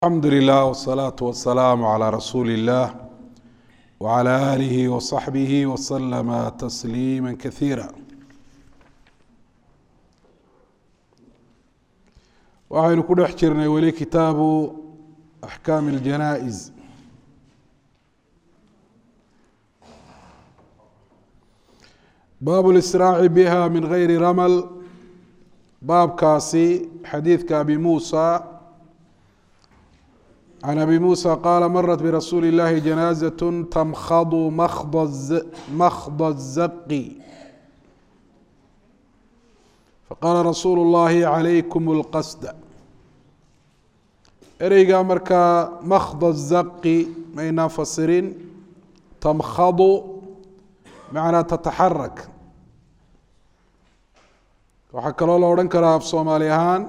alxamdu lilah wsalaatu wasalaamu calaa rasuuli illah wcala aalihi wasaxbihi waslama tasliima kasiira waxaynu ku dhex jirnay weli kitaabu axkaami اljanaa-is baabu lisraaci biha min gayri ramal baabkaasi xadiidka abi muusa can abi muusa qaala marat birasuuli اllahi janaazaة tamkhadu makhda الzaqi faqaala rasuulu اllahi calaykum اlqasda ereyga markaa makhda الzaqi maynaa fasirin tamkhadu macnaa tataxarak waxaa kaloo la odhan karaa af soomaali ahaan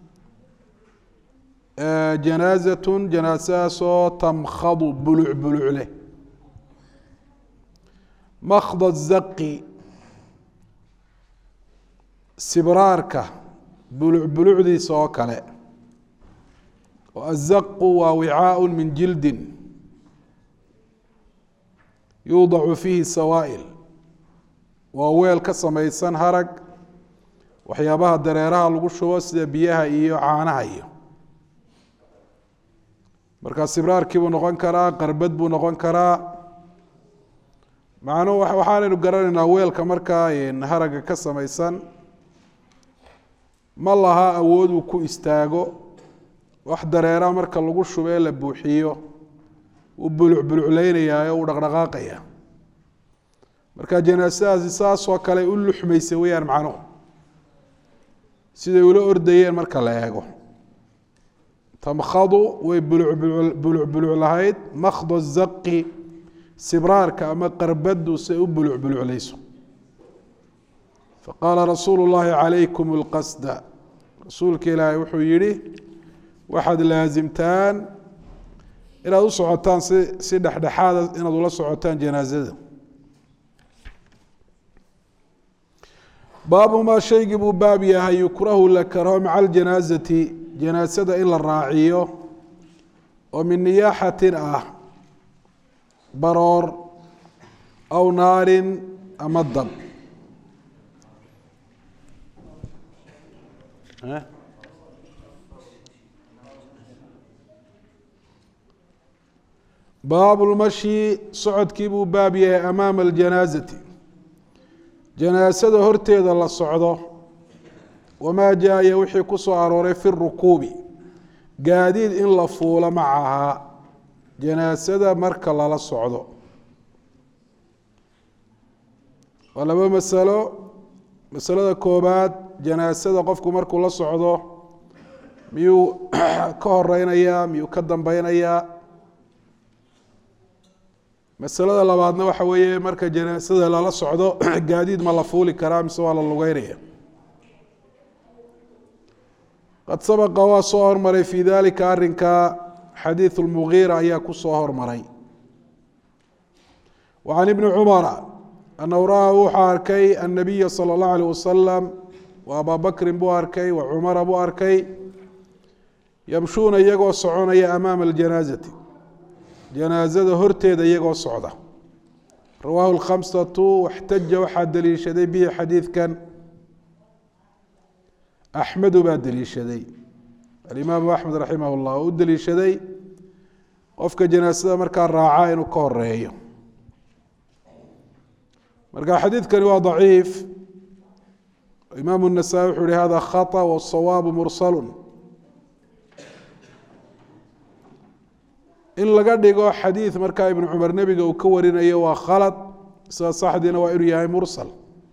janaazatun janaasadaasoo tamkhadu buluc buluc leh makhda zaqi sibraarka buluc bulucdiisa oo kale oo azaqu waa wicaaء min jildin yuudacu fiihi sawaa'il waa weel ka samaysan harag waxyaabaha dareeraha lagu shubo sida biyaha iyo caanaha iyo markaa sibraarkii buu noqon karaa qarbad buu noqon karaa macnuu waxaanaynu garanaynaa weelka markaa haraga ka samaysan ma laha awood uu ku istaago wax dareera marka lagu shubo ee la buuxiyo uu buluc bulucleynayaa ee uu dhaqdhaqaaqaya marka janaasadaasi saasoo kale u luxmaysa weyaan macnuhu siday ula ordayeen marka la eego tamkhadu way buluc buluc lahayd makhdo zaqi sibraarka ama qarbadu say u buluc buluclayso faqaala rasuulu llahi calaykum اlqasda rasuulka ilaahay wuxuu yihi waxaad laasimtaan inaad u socotaan si si dhexdhexaada inaad ula socotaan janaazada baabu maa shaygii buu baab yahay yukrahu la karaho maca aljanaazati janaasada in la raaciyo oo min niyaaxatin ah baroor aw naarin ama dab baabu lmashi socodkii buu baab yahay amaama aljanaazati janaasada horteeda la socdo wamaa jaaya wixii ku soo arooray fi rukuubi gaadiid in la fuulo macahaa janaasada marka lala socdo waa laba masalo masalada koobaad janaasada qofku markuu la socdo miyuu ka horeynayaa miyuu ka dambeynayaa masalada labaadna waxa weeye marka janaasada lala socdo gaadiid ma la fuuli karaa mise waa la lugeynaya qad sabaqa waa soo hormaray fi dalika arinka xadiiث اlmugiira ayaa ku soo hormaray wa can ibni cumara anahu ra-a wuxuu arkay annabiya salى اllahu alيh wasalam wa abaa bakrin buu arkay wa cumara buu arkay yamshuuna iyagoo soconaya amaama اljanaazati janaazada horteeda iyagoo socda rawaahu اlkhamsatu waxtaja waxaa deliishaday bihi xadiidkan axmedu baa deliishaday alimaamu axmed raximah llah oo u deliishaday qofka janaasada markaa raaca inuu ka horeeyo marka xadiidkani waa daciif imaamu الnasaa-i wuxuu hi hada khaطأ wالsawaabu mursalu in laga dhigo xadiid markaa ibnu cumar nebiga uu ka warinayo waa khalad sida saxdiina waa inuu yahay mursal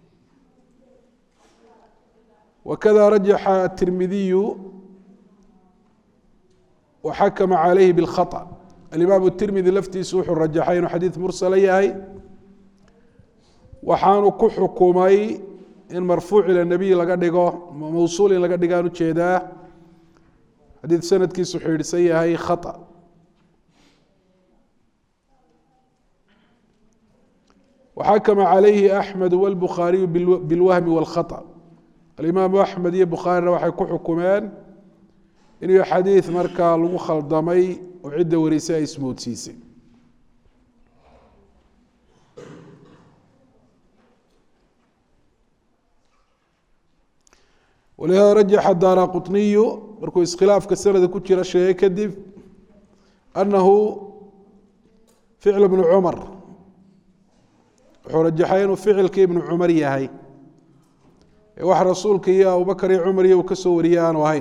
wakada rajaxa atirmidiyu waxakama calayhi bاlkhaطأ alimaam tirmidi laftiisu wuxuu rajaxay inuu xadiid mursala yahay waxaanu ku xukumay in marfuuc ila nebiy laga dhigo mawsuul in laga dhigaan ujeedaa xadiid sanadkiisu xidhsan yahay khaطأ waxakama calayhi axmed wاlbukhaariyu bilwahmi wاlkhaطأ alimaamu axmed iyo bukhaarina waxay ku xukumeen inuu xadiid markaa lagu khaldamay oo cidda warisay ay ismoodsiisay walihaada rajaxa daara quطniyu markuu iskhilaafka sanada ku jira sheegay kadib anahu ficl bnu cumar wuxuu rajaxay inuu ficilkii ibnu cumar yahay ee wax rasuulka iyo abubakar iyo cumar iyo uu ka soo wariyey aanu ahayn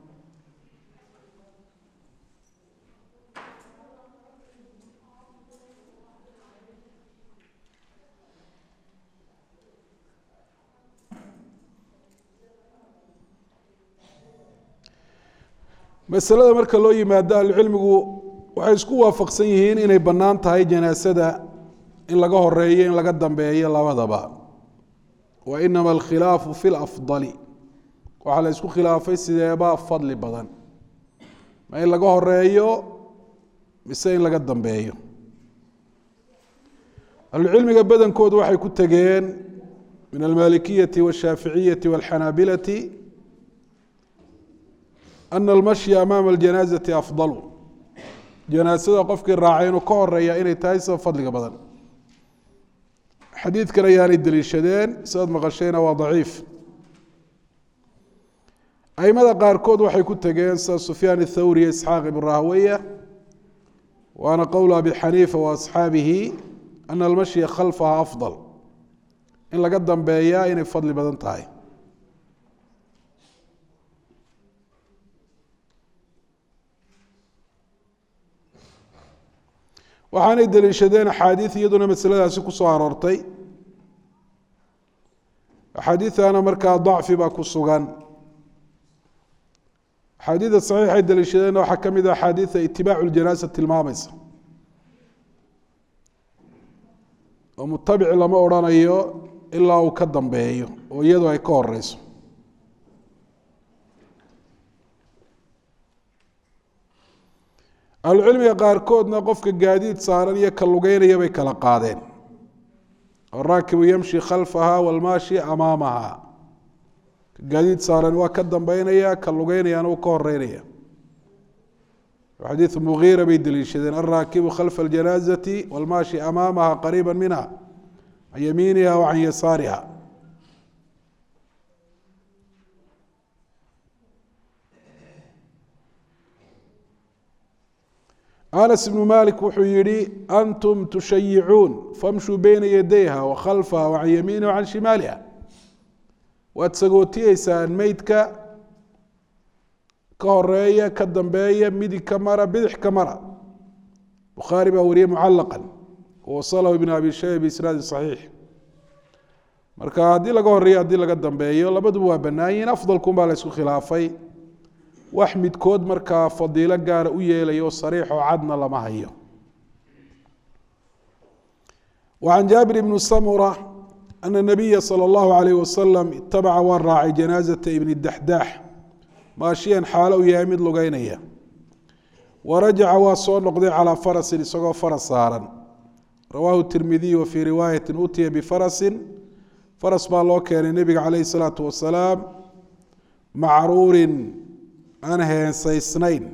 masalada marka loo yimaado ahlucilmigu waxay isku waafaqsan yihiin inay bannaan tahay janaasada in laga horeeyo in laga dambeeyo labadaba wa inama alkhilaafu fi lafdali waxaa la isku khilaafay sideebaa fadli badan ma in laga horeeyo mise in laga dambeeyo ahlucilmiga badankoodu waxay ku tegeen min almalikiyati washaaficiyati walxanaabilati ana almashya amaama aljanaazati afdalu janaasada qofkii raacay inuu ka horeeya inay tahay sida fadliga badan xadiidkan ayaanay deliishadeen sidaad maqashayna waa daciif aimada qaarkood waxay ku tegeen sida sufyaan athawri iyo isxaaq ibn rahweya waana qowl abi xaniifa wa asxaabihi ana almashya khalfaha afdal in laga dambeeyaa inay fadli badan tahay waxaanay deliishadeen axaadiid iyaduna masaladaasi ku soo aroortay axaadiidana markaa dacfi baa ku sugan axaadiida saxiixay deliishadeenna waxaa ka mid a axaadiida itibaacu ljanaasa tilmaamaysa oo mutabici lama odrhanayo ilaa uu ka dambeeyo oo iyadu ay ka horeyso ahlucilmiga qaarkoodna qofka gaadiid saaran iyo ka lugeynaya bay kala qaadeen araakibu yamshi khalfaha walmaashi amaamaha ka gaadiid saaran waa ka dambeynaya ka lugeynayaana uu ka horeynaya xadiidu mugiira bay deliishadeen alraakibu khalfa aljanaazati walmaashi amaamaha qariiba minha can yamiiniha wa can yasaariha anas ibnu malik wuxuu yihi antum tushayicuun famshuu beyna yadayha wa khalfaha wa can yamiiniha wa can shimaaliha waad sagootiyeysaan meydka ka horeeya ka dambeeya midig ka mara bidix ka mara bukhaari baa wariyey mucalaqa wawasalahu ibn abi shayba biisnaadi saxiix marka haddii laga horeeyo haddii laga dambeeyo labaduba waa bannaan yihin afdalkun baa la ysku khilaafay wax midkood markaa fadiilo gaara u yeelayo sariixoo cadna lama hayo وعن جابر بن سمرة أن النبي صلى الله عليه وسلم اتبع waa raacay جناaزة بن الدحداح maashiyan xaalo u yahay mid lugeynaya warajaca waa soo noqday calىa farasin isagoo faras saaran rawaahu التirmidiي wa fii riwaayaةi utiya bfarasin faras baa loo keenay nebiga calayh الsalaaةu wasalaam macruurin aan heensaysnayn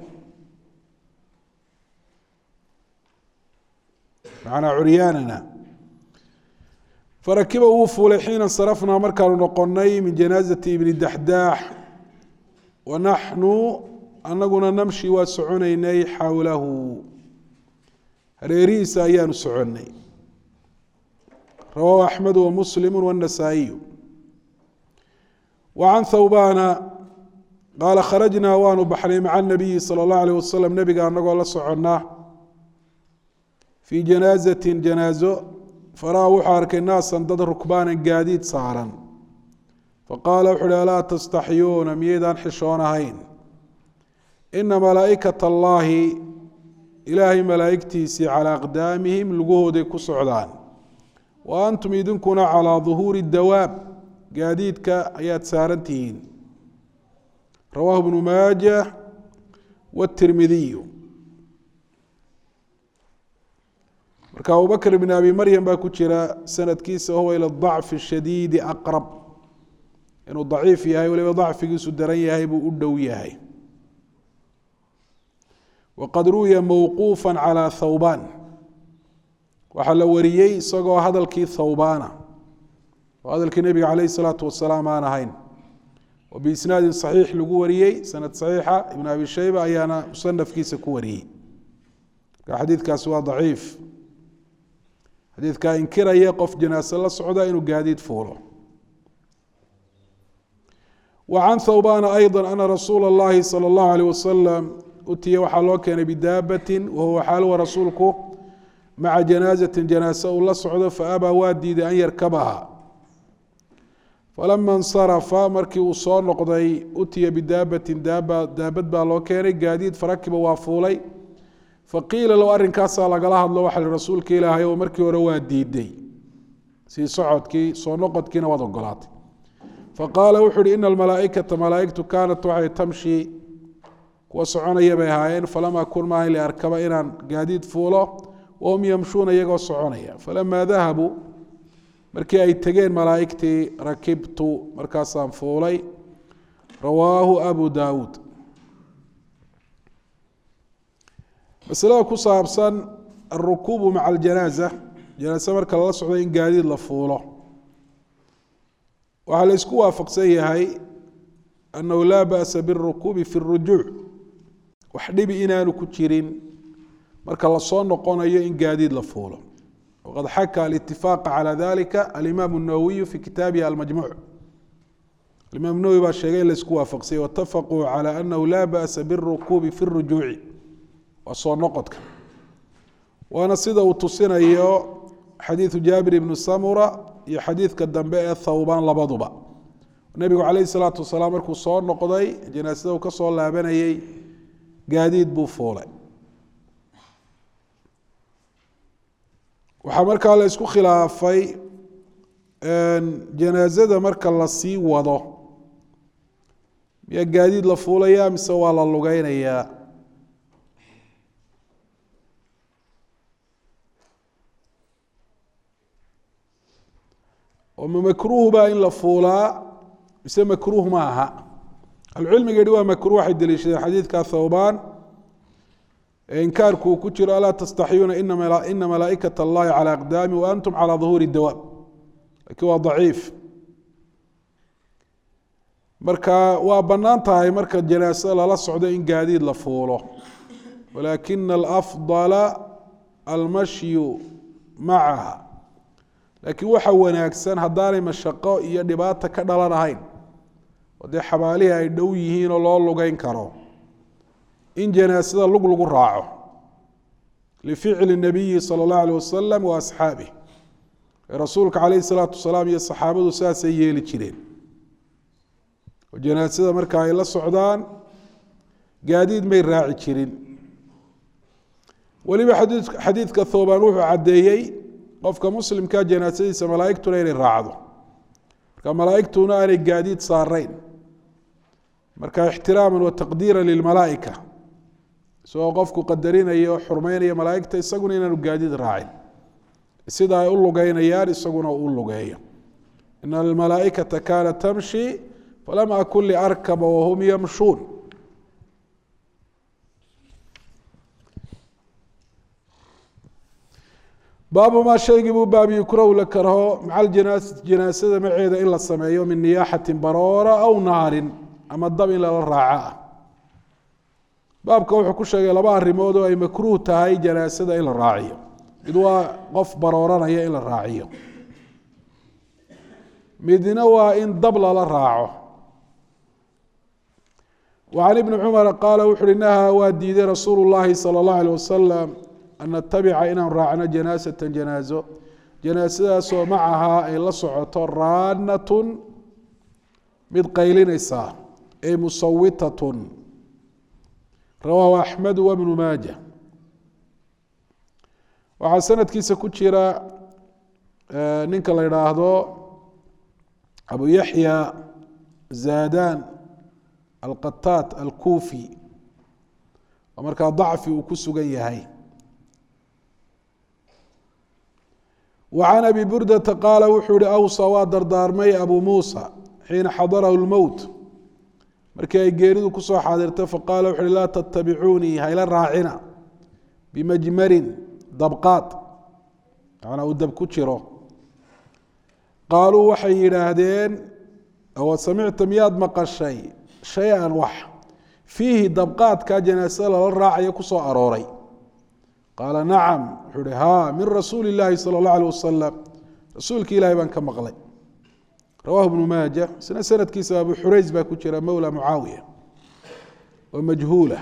macnaa curyaanana farakiba wuu fuulay xiina sarafnaa markaanu noqonay min janaazati ibni daxdaax wa naxnu anaguna namshi waa soconaynay xowlahu hareerihiisa ayaanu soconnay rawaahu axmedu wa muslimu waannasaa'iyu wa can thawbaana qaala kharajnaa waanu baxnay maca anabiyi sala allahu alayh wasalam nebiga anagoo la soconnaa fii janaazatin janaazo faraa wuxuu arkay naasan dad rukbaanan gaadiid saaran faqaala wuxu uhi alaa tastaxyuuna miyaydaan xishoon ahayn ina malaa'ikat allaahi ilaahay malaa'igtiisii calaa aqdaamihim lugahooday ku socdaan wa antum idinkuna calaa duhuuri dawaab gaadiidka ayaad saaran tihiin rawaahu bnu maaja wاtirmidiyu marka abubakr bn abi maryam baa ku jira sanadkiisa huwa ilى ضacfi shadiidi aqrab inuu daciif yahay waliba dacfigiisu daran yahay buu u dhow yahay waqad ruwiya mowquufa calى thawbaan waxaa la wariyey isagoo hadalkii thawbaana oo hadalkii nebiga calayh الsalaatu wasalaam aan ahayn oo biisnaadin صaxiix lagu wariyey sanad صaxiixa ibn abi shayba ayaana musanafkiisa ku wariyey marka xadiidkaasi waa daciif xadiidkaa inkiraya qof janaase la socda inuu gaadiid fuulo wa can thawbana ayضa ana rasuula اllahi salى اllahu alيh wasalam utiya waxaa loo keenay bidaabatin wahuwa xaaluwa rasuulku maca janaazatin janaase uu la socdo faabaa waa diiday an yarkabaha falama insarafa markii uu soo noqday utiya bidaabatin daaba daabad baa loo keenay gaadiid farakiba waa fuulay faqiila low arrinkaasaa lagala hadlo waxa hi rasuulka ilaahay oo markii hore waa diiday sii socodkii soo noqodkiina waad ogolaatay faqaala wuxu uhi ina almalaaikata malaaigtu kaanat waxay tamshi kuwa soconaya bay ahaayeen falam akun maahan liarkaba inaan gaadiid fuulo wahum yamshuuna iyagoo soconaya falamaa dahabuu markii ay tegeen malaaigtii rakibtu markaasaan fuulay rawaahu abu daawuud masalada ku saabsan alrukuubu maca aljanaaza janaase marka lala socdo in gaadiid la fuulo waxaa la isku waafaqsan yahay annahu laa ba'sa biاlrukuubi fi اrujuuc wax dhibi inaanu ku jirin marka lasoo noqonayo in gaadiid la fuulo waqad xaka alitifaqa calى dalika alimaam الnawowiyu fi kitaabihi almajmuuc alimaam nawowi baa sheegay in la isku waafaqsanya watafaquu calى anahu laa ba'sa biاlrukuubi fi اrujuuci waa soo noqodka waana sida uu tusinayo xadiidu jaabir ibnu samura iyo xadiidka dambe ee thawbaan labaduba nebigu calayh isalaatu wasalaam markuu soo noqday janaasada uu ka soo laabanayey gaadiid buu fuulay waxaa markaa la isku khilaafay janaasada marka lasii wado miyaa gaadiid la fuulaya mise waa la lugeynayaa oo ma makruuh baa in la fuulaa mise makruuh ma aha ahlucilmiga yihi waa makruh waxay deliishadeen xadiidka thawbaan ee inkaarku uu ku jiro alaa tastaxiyuuna ina malaa'ikat allahi calى aqdaami wa antum calى duhuuri dawaab laakiin waa daciif marka waa bannaan tahay marka janaasada lala socdo in gaadiid la fuulo walaakina alafdala almashyu macaha laakiin waxa wanaagsan haddaanay mashaqo iyo dhibaata ka dhalan ahayn oo dee xabaalihii ay dhow yihiin oo loo lugeyn karo in janaasada lug lagu raaco lificli nabiyi sala allahu alيh wasalam wa asxaabih rasuulka calayhi salaatu wasalaam iyo saxaabadu saasay yeeli jireen oo janaasada marka ay la socdaan gaadiid may raaci jirin weliba xadii xadiidka thoobaan wuxuu caddeeyey qofka muslimka janaasadiisa malaaigtuna inay raacdo marka malaaigtuna aanay gaadiid saarayn marka ixtiraama wa taqdiira lilmalaaika isagoo qofku qadarinayo o xurmeynaya malaaigta isaguna inaanu gaadiid raacin sida ay u lugeynayaan isaguna uu lugeeyo ina almalaaikata kaanat tamshi falam akun liarkaba wahum yamshuun baabu maa shaygii buu baab yukrahu la karho maca ljanaasati janaasada maceeda in la sameeyo min niyaaxatin baroora aw naarin ama dab in lala raaco ah baabka wuxuu ku sheegay laba arrimood oo ay makruuh tahay janaasada in la raaciyo mid waa qof barooranaya in la raaciyo midna waa in dab lala raaco وعن بن cمر qاaل wuxu uhi نahى waa diiday rasuul الlahi slى الlaه عليه وasلم an natabica inaan raacno janaaزaة janaaزo janaasadaasoo macahaa ay la socoto raanat mid qaylinaysa ay musawitat rawaahu أxmed وبن maaجة waxaa sanadkiisa ku jira ninka la idhaahdo abu yaحya zadan alqataat alkuufi oo markaa dacfi uu ku sugan yahay wa can abi burdata qaala wuxuu yihi awsa waa dardaarmay abu muusa xiina xadarahu lmowt markii ay geeridu kusoo xaadirtay faqaala wuxu uhi laa tattabicuunii hayla raacina bimajmarin dabqaad macnaa uu dab ku jiro qaaluu waxay yidhaahdeen awa samicta miyaad maqashay shay-an wax fiihi dabqaadkaa janaasada lala raacayo ku soo arooray qaala nacam wuxuu uhi haa min rasuuli illaahi sala اllah alيh wasalam rasuulki ilahi baan ka maqlay rawahu ibnu maaja isna sanadkiisa abu xurays baa ku jira mowla mucaawiya oo majhuula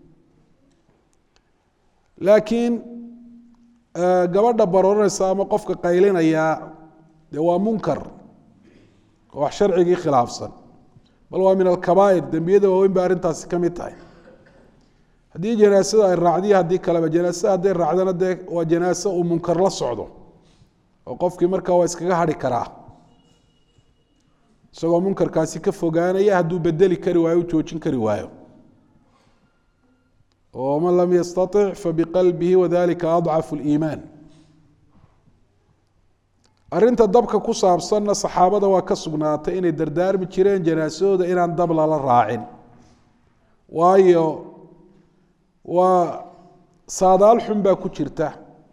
laakiin gabadha barooranaysa ama qofka qaylinayaa dee waa munkar oo wax sharcigii khilaafsan bal waa min alkabaa'ir dembiyada waaweyn ba arrintaasi ka mid tahay haddii janaasada ay raacdiyo haddii kaleba janaasada hadday raacdana dee waa janaaso uu munkar la socdo oo qofkii markaa waa iskaga hadhi karaa isagoo munkarkaasi ka fogaanaya hadduu bedeli kari waayo u joojin kari waayo oo man lam yastaطic fabiqalbihi wadalika adcafu اliimaan arrinta dabka ku saabsanna saxaabada waa ka sugnaatay inay dardaarmi jireen janaasadooda inaan dab lala raacin waayo waa saadaal xun baa ku jirta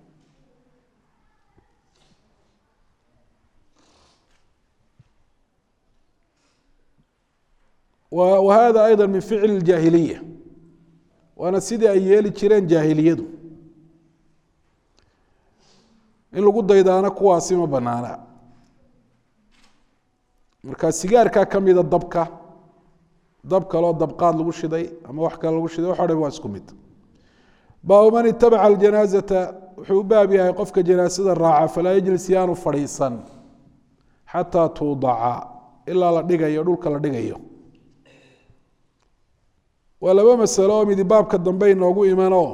wa hada ayضa min ficli اjaahiliya waana sidii ay yeeli jireen jaahiliyadu in lagu daydaana kuwaasi ma banaana marka sigaarkaa ka mida dabka dab kaloo dabqaad lagu shiday ama wax kale lagu shiday wax o dhan waa isku mid baabu man itabaca aljanaazata wuxuu u baab yahay qofka janaasada raaca falaa yajlis yaanu fadhiisan xataa tuudaca ilaa la dhigayo dhulka la dhigayo waa laba masalo oo midi baabka dambe inoogu imanoo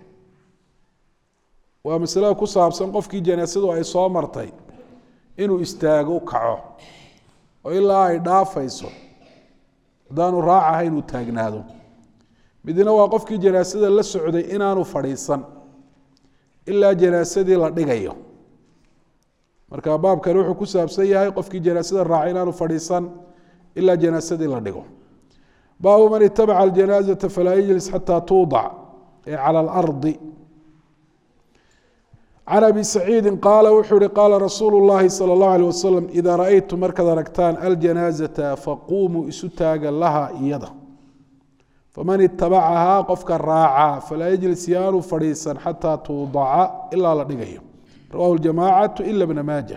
waa masalada ku saabsan qofkii janaasadu ay soo martay inuu istaago u kaco oo ilaa ay dhaafayso haddaanu raacaha inuu taagnaado midna waa qofkii janaasada la socday inaanu fadhiisan ilaa janaasadii la dhigayo marka baabkani wuxuu ku saabsan yahay qofkii janaasada raacay inaanu fadhiisan ilaa janaasadii la dhigo baabu man itabaca aljanaazata falaa yajlis xataa tuudac ee cala alardi can abi saciidi qaala wuxuu ihi qaala rasuulu llahi salى اllahu alيh wasalam idaa raأytum markaad aragtaan aljanaazata faquumuu isu taaga laha iyada faman itabacahaa qofka raaca falaa yajlis yaanu fadhiisan xataa tuudaca ilaa la dhigayo rawahu ljamacatu ila bna maaja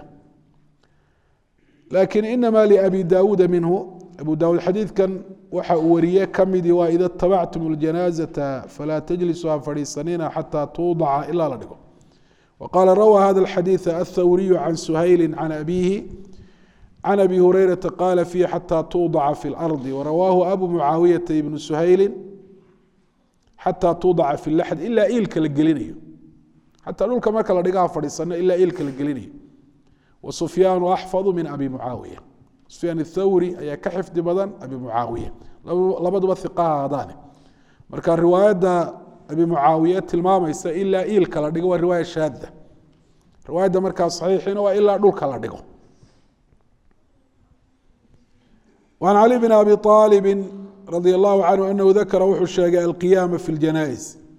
lakin inama liabi daawuuda minhu abu daawuud xadiidkan waxa uu wariye ka midii waa ida itabactum اljanaazata falaa tajlisuu ha fadhiisanina xataa tuudaca ilaa la dhigo وqال rwى hذا الxadيiث الthwriي عن سhayل عن أbيه عن أbي هurيرaةa qاla فيه xatى tuuضca في الأرض وrawaahu أbu mعaawiyaةa بن سhayli xatى tuuضca في الlaxd ilaa iilka la gelinayo xataa dhulka marka la dhigaha fadhiisano ilaa iilka la gelinayo وسfyaan أxفظ min abi mعaawiية سfyaan الthawri ayaa ka xifdi badan abi mعaawiية labaduba iqahaadaane marka riwaayadda abi mucaawiye tilmaamaysa ilaa iilka la dhigo waa riwaaya shaada riwaayadda markaa saxiixiina waa ilaa dhulka la dhigo an cali bn abi aalib radi allahu canhu anahu dakara wuxuu sheegay alqiyaama fi ljanais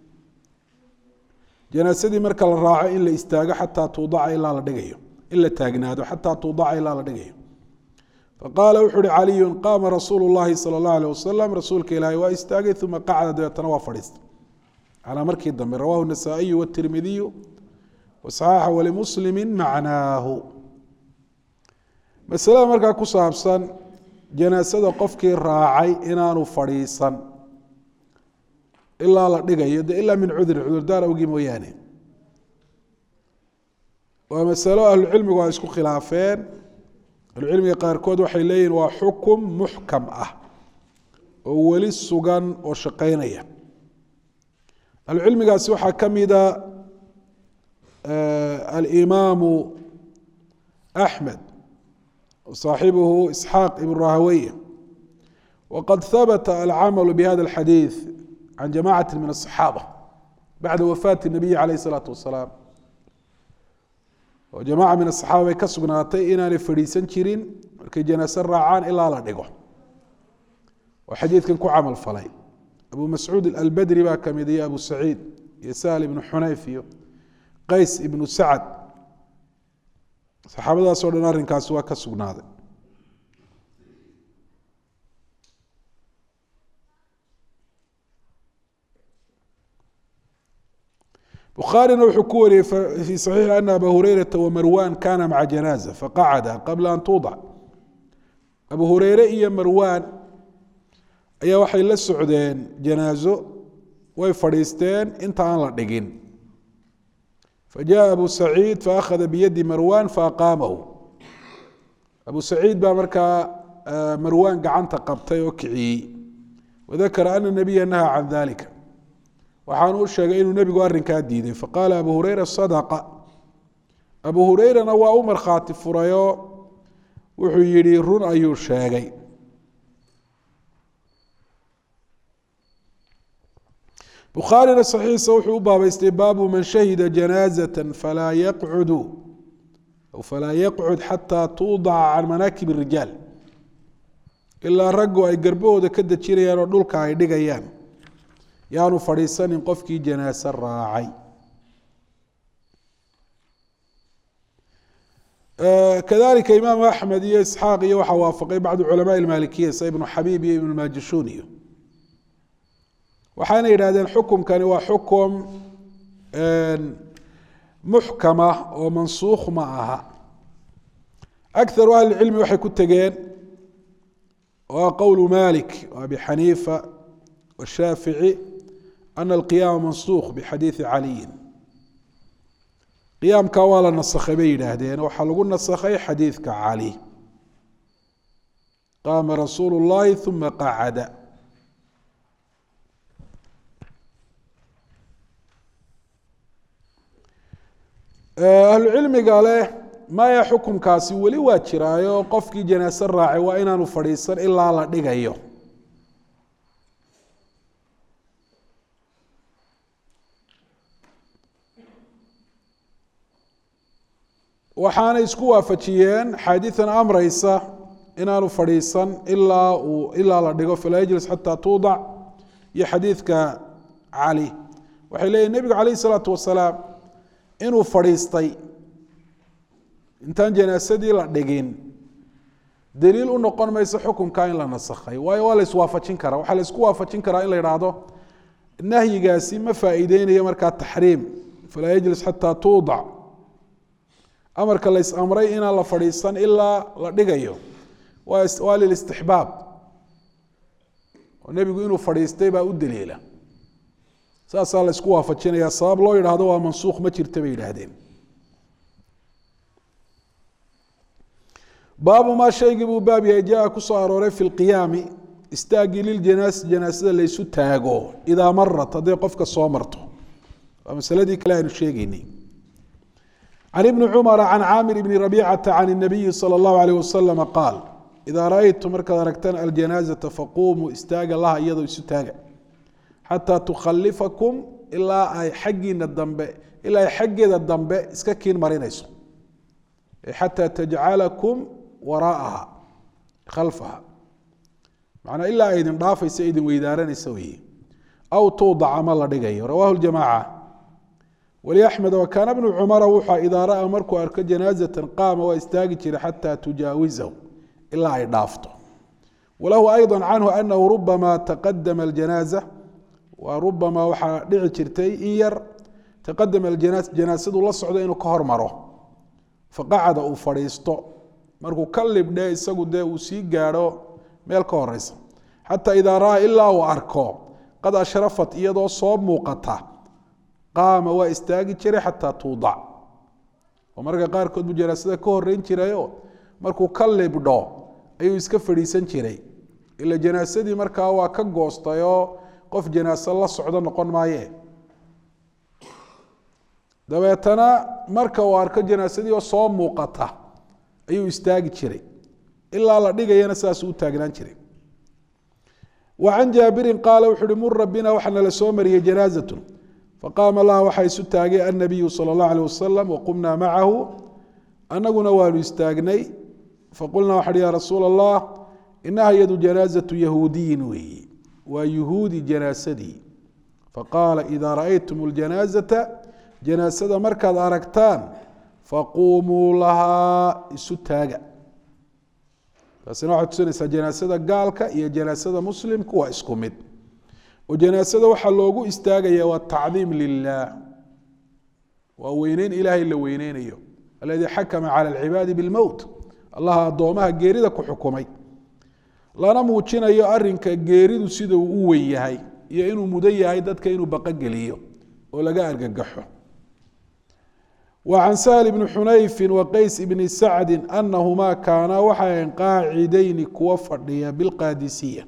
janaasadii marka la raaco in la istaago xataa tuudaca ilaa la dhigayo in la taagnaado xataa tuudaca ilaa la dhigayo faqaala wuxu uhi caliyu qaama rasuulu llahi salى اllah alيh wasalam rasuulka ilaahay waa istaagay uma qacda dabeetana waa fadhiistay calaa markii dambe rawahu النasaaئiyu wالtirmidiyu waصaxaxa walimuslimi macnaahu masalada markaa ku saabsan janaasada qofkii raacay inaanu fadhiisan ilaa la dhigayo de ilaa min cudrin cudurdaar awgii mooyaane waa masalo ahlucilmigu ay isku khilaafeen ahlucilmiga qaarkood waxay leeyihin waa xukum muxkam ah oo weli sugan oo shaqeynaya ahlucilmigaasi waxaa ka mida alimaamu axmed صaaxibuhu isxaaq ibn rahaweye waqad habata alcamalu bihada اlxadiiث can jamacati min الصaxaabة bacda wafaati الnabiyi alayh الsalaatu wasalaam oo jamaca min asaxaaba bay ka sugnaatay inaanay fadhiisan jirin markay janaase raacaan ilaa la dhigo oo xadiidkan ku camal falay abu mascuud albedri baa kamid iyo abu saciid iyo sahl ibnu xunayf iyo qays ibnu sacad saxaabadaasoo dhan arrinkaasi waa ka sugnaaday bukhaarina wuxuu ku wariyey fii saxiixi ana aba hureyrata wamarwan kana maca janaaza faqacada qabla an tuudac abu hureyre iyo marwan ayaa waxay la socdeen janaazo way fadhiisteen inta aan la dhigin fajaءa abu saciid faakhada biyadi marwan faaqaamahu abu saciid baa markaa marwan gacanta qabtay oo kiciyey wadakara ana nabiya naha can dalika waxaanu u sheegay inuu nebigu arrinkaa diiday faqaala abu hureyra sadaqa abu hureyrana waa u markhaati furayoo wuxuu yidhi run ayuu sheegay bukhaarina saxiixa wuxuu u baabeystay baabu man shahida janaazata falaa yaqcudu aw falaa yaqcud xataa tuudaca can manaakib الrijaal ilaa raggu ay garbahooda ka dejinayaan oo dhulka ay dhigayaan yaanu fadhiisanin qofkii janaase raacay kadalika imaam axmed iyo isxaaq iyo waxaa waafaqay bacdu culamaء اmaalikiya sida ibnu xabiib iyo ibnu majishun iyo waxaana yidhahdeen xukumkani waa xukum muxkama oo mansuukh ma aha akaru ahli cilmi waxay ku tegeen waa qowlu malik abi xaniifa washaafici ana alqiyaama mansukh bixadiidi caliyin qiyaamka waa la nasakhay bay yidhaahdeen waxaa lagu nasakhay xadiidka cali qaama rasuulu llahi uma qacada ahlu cilmiga leh maya xukumkaasi weli waa jiraayo qofkii janaase raacay waa inaanu fadhiisan ilaa la dhigayo waxaanay isku waafajiyeen xaadiian amreysa inaanu fadhiisan ilaa uu ilaa la dhigo falaa yajlis xataa tuudac iyo xadiidka cali waxay leeyihin nebigu calayh isalaatu wasalaam inuu fadhiistay intaan janaasadii la dhigin daliil u noqon mayso xukunka in la nasakhay waayo waa la iswaafajin karaa waxaa la isku waafajin karaa in la idhaahdo nahyigaasi ma faa'iideynayo markaa taxriim falaa yajlis xataa tuudac amarka la is-amray inaan la fadhiisan ilaa la dhigayo waa lilistixbaab oo nebigu inuu fadhiistay baa u daliila saasaa la isku waafajinaya sabab loo yidhaahdo waa mansuukh ma jirta bay yidhaahdeen baabu maa shaygii buu baab yahay jaa kusoo arooray fi lqiyaami istaagii liljanaas janaasada laysu taago idaa marat hadday qofka soo marto waa masaladii kale aynu sheegeynay can ibni cumara can caamir bni rabicata can الnabiyi salى اllahu alayh wasalama qaal idaa ra-aytu markaad aragtaan aljanaazata faquumuu istaaga laha iyadoo isu taaga xataa tukhalifakum ilaa ay xaggiina dambe ilaa ay xaggeeda dambe iska kiin marinayso xataa tajcalakum waraaha khalfaha macnaa ilaa ay idin dhaafaysa idin weydaaranaysa weeye aw tuudac ama la dhigayo rawahu ljamaaca wliaxmed wakaana bnu cumara wuxua idaa ra'a markuu arko janaazatan qaama waa istaagi jiray xataa tujaawizahu ilaa ay dhaafto walahu ayضa canhu anahu rubama taqadama aljanaaza waa rubama waxaa dhici jirtay in yar taqadama aljanaas janaasadu la socdo inuu ka hormaro faqacada uu fadhiisto markuu ka libdhe isagu dee uu sii gaadho meel ka horeysa xataa idaa ra'a ilaa uu arko qad ashrafat iyadoo soo muuqata qaama waa istaagi jiray xataa tuudac oo marka qaarkood buu janaasada ka horeyn jirayo markuu ka libdho ayuu iska fadhiisan jiray ila janaasadii markaa waa ka goostayoo qof janaaso la socdo noqon maaye dabeetana marka uu arko janaasadii oo soo muuqata ayuu istaagi jiray ilaa la dhigayana sidaasuu u taagnaan jiray wa can jaabirin qaala wuxu uhi mura bina waxaa nala soo mariyey janaazatun faqaama laha waxaa isu taagay annabiyu sala اllah alيh wasalam waqumnaa macahu anaguna waanu istaagnay faqulnaa waxa uhi ya rasuula allah inaha iyadu janaazatu yahuudiyin weeyi waa yuhuudi janaasadii faqaala idaa raأaytum اljanaazata janaasada markaad aragtaan faquumuu lahaa isu taaga taasina waxay tusinaysaa janaasada gaalka iyo janaasada muslimku waa isku mid oo janaasada waxaa loogu istaagaya waa tacdiim lilah waa weyneyn ilaahay la weyneynayo aladii xakama cala alcibaadi bilmowt allaha addoomaha geerida ku xukumay lana muujinayo arinka geeridu sida uu u weyn yahay iyo inuu mudan yahay dadka inuu baqogeliyo oo laga argagaxo وعن سهل بن xنayف وqays بن سacد أنahma kaanaa waxay qaacidayni kuwa fadhiya bاlqاadisiية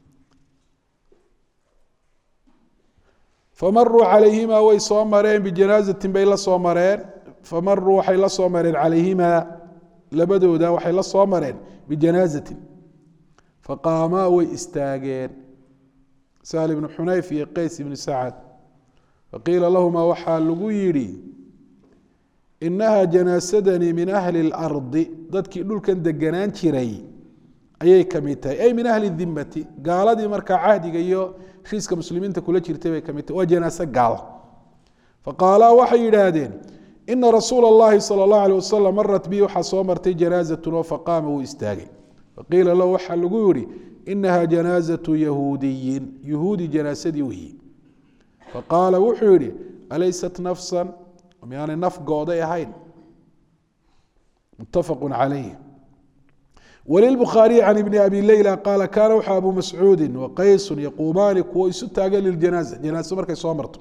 famaruu عalayhima way soo mareen bjanaaزaةi bay la soo mareen famaruu waxay la soo mareen calayhima labadooda waxay la soo mareen bijanaaزaةi faqaamaa way istaageen سهل بن xunayf iyo qays بن sacد faqiila lahma waxaa lagu yihi inaha janaasadanii min ahli اlardi dadkii dhulkan deganaan jiray ayay kamid tahay ay min ahli dimati gaaladii markaa cahdiga iyo heshiiska muslimiinta kula jirtay bay kamid tahay waa janaaso gaal faqaalaa waxay yidhaahdeen ina rasuula اllahi salى اllahu alيه wasalam marat bi waxaa soo martay janaazatun oo faqaama wuu istaagay faqiila lahu waxaa lagu yihi inaha janaazaةu yahuudiyin yahuudi janaasadii weyi faqaala wuxuu yihi alaysat nafsa miyaanay naf gooday ahayn mutafaqu calayh walilbukhaariyi can ibni abi leyla qaala kaana wuxuu abu mascuudi waqaysu yaquumaani kuwo isu taagan liljanaaza janaaso markay soo marto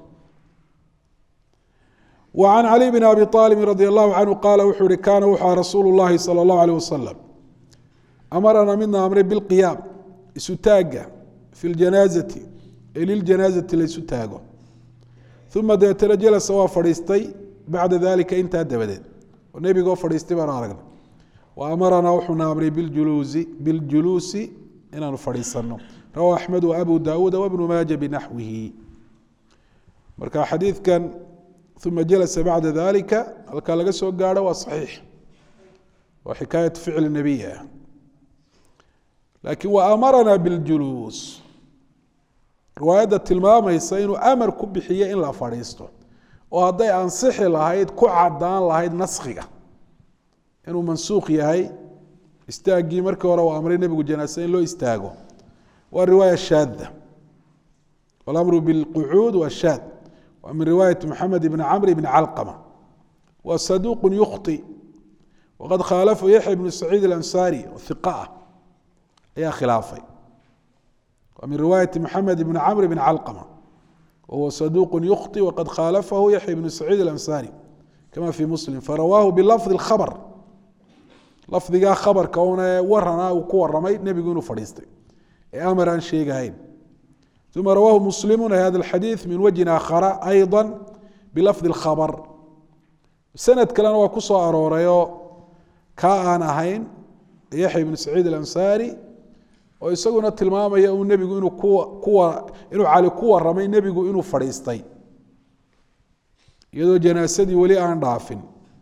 wa can cali bni abi aalibin radi allahu canhu qaala wuxuu ihi kaana wuxua rasuulu llahi sala allahu aleyh wasalam amarana midna amray bilqiyaam isu taagga fi ljanaazati ee liljanaazati laysu taago uma deetana jalasa waa fadhiistay bacda dalika intaa dabadeed oo nebigoo fadhiistay baanu aragnay wa amaranaa wuxuuna amray biljuluusi biljuluusi inaanu fadhiisano rawa axmed wa abu daawuuda wabnu maaja binaxwihi marka xadiidkan uma jalasa bacda dalika halkaa laga soo gaadho waa saxiix waa xikaayatu ficli nebiy ah laakiin wa amaranaa biljuluus riwaayadda tilmaamaysa inuu amar ku bixiyo in la fadhiisto oo hadday ansixi lahayd ku cadaan lahayd naskhiga inuu mansuuq yahay istaaggii markii hore uu amray nebigu janaase in loo istaago waa riwaaya shaada walamru bilqucuud waa shaad waa min riwaayati moxamed ibni camr ibni calqama waa saduuqun yukhti waqad khaalafu yaxya ibnu saciid alansaari oo hiqa ah ayaa khilaafay waa min riwaayati moxamed ibni camr bn calqama wahuwa saduuq yukhطi waqad khaalafahu yaxya ibnu saciid alansaari kama fi muslim farawaahu bilafdi اkhabr lafdigaa khabarka una warana uu ku waramay nebigu inuu fadhiistay ee amar aan sheegahayn uma rawaahu muslimu hada اxadiiث min wajhin aakhara ayضa bilafdi اkhabr sanad kalena waa ku soo aroorayoo kaa aan ahayn yaxya ibnu saciid alansaari oo isaguna tilmaamaya uu nebigu inuu kuwa inuu cali ku waramay nebigu inuu fadhiistay iyadoo janaasadii weli aan dhaafin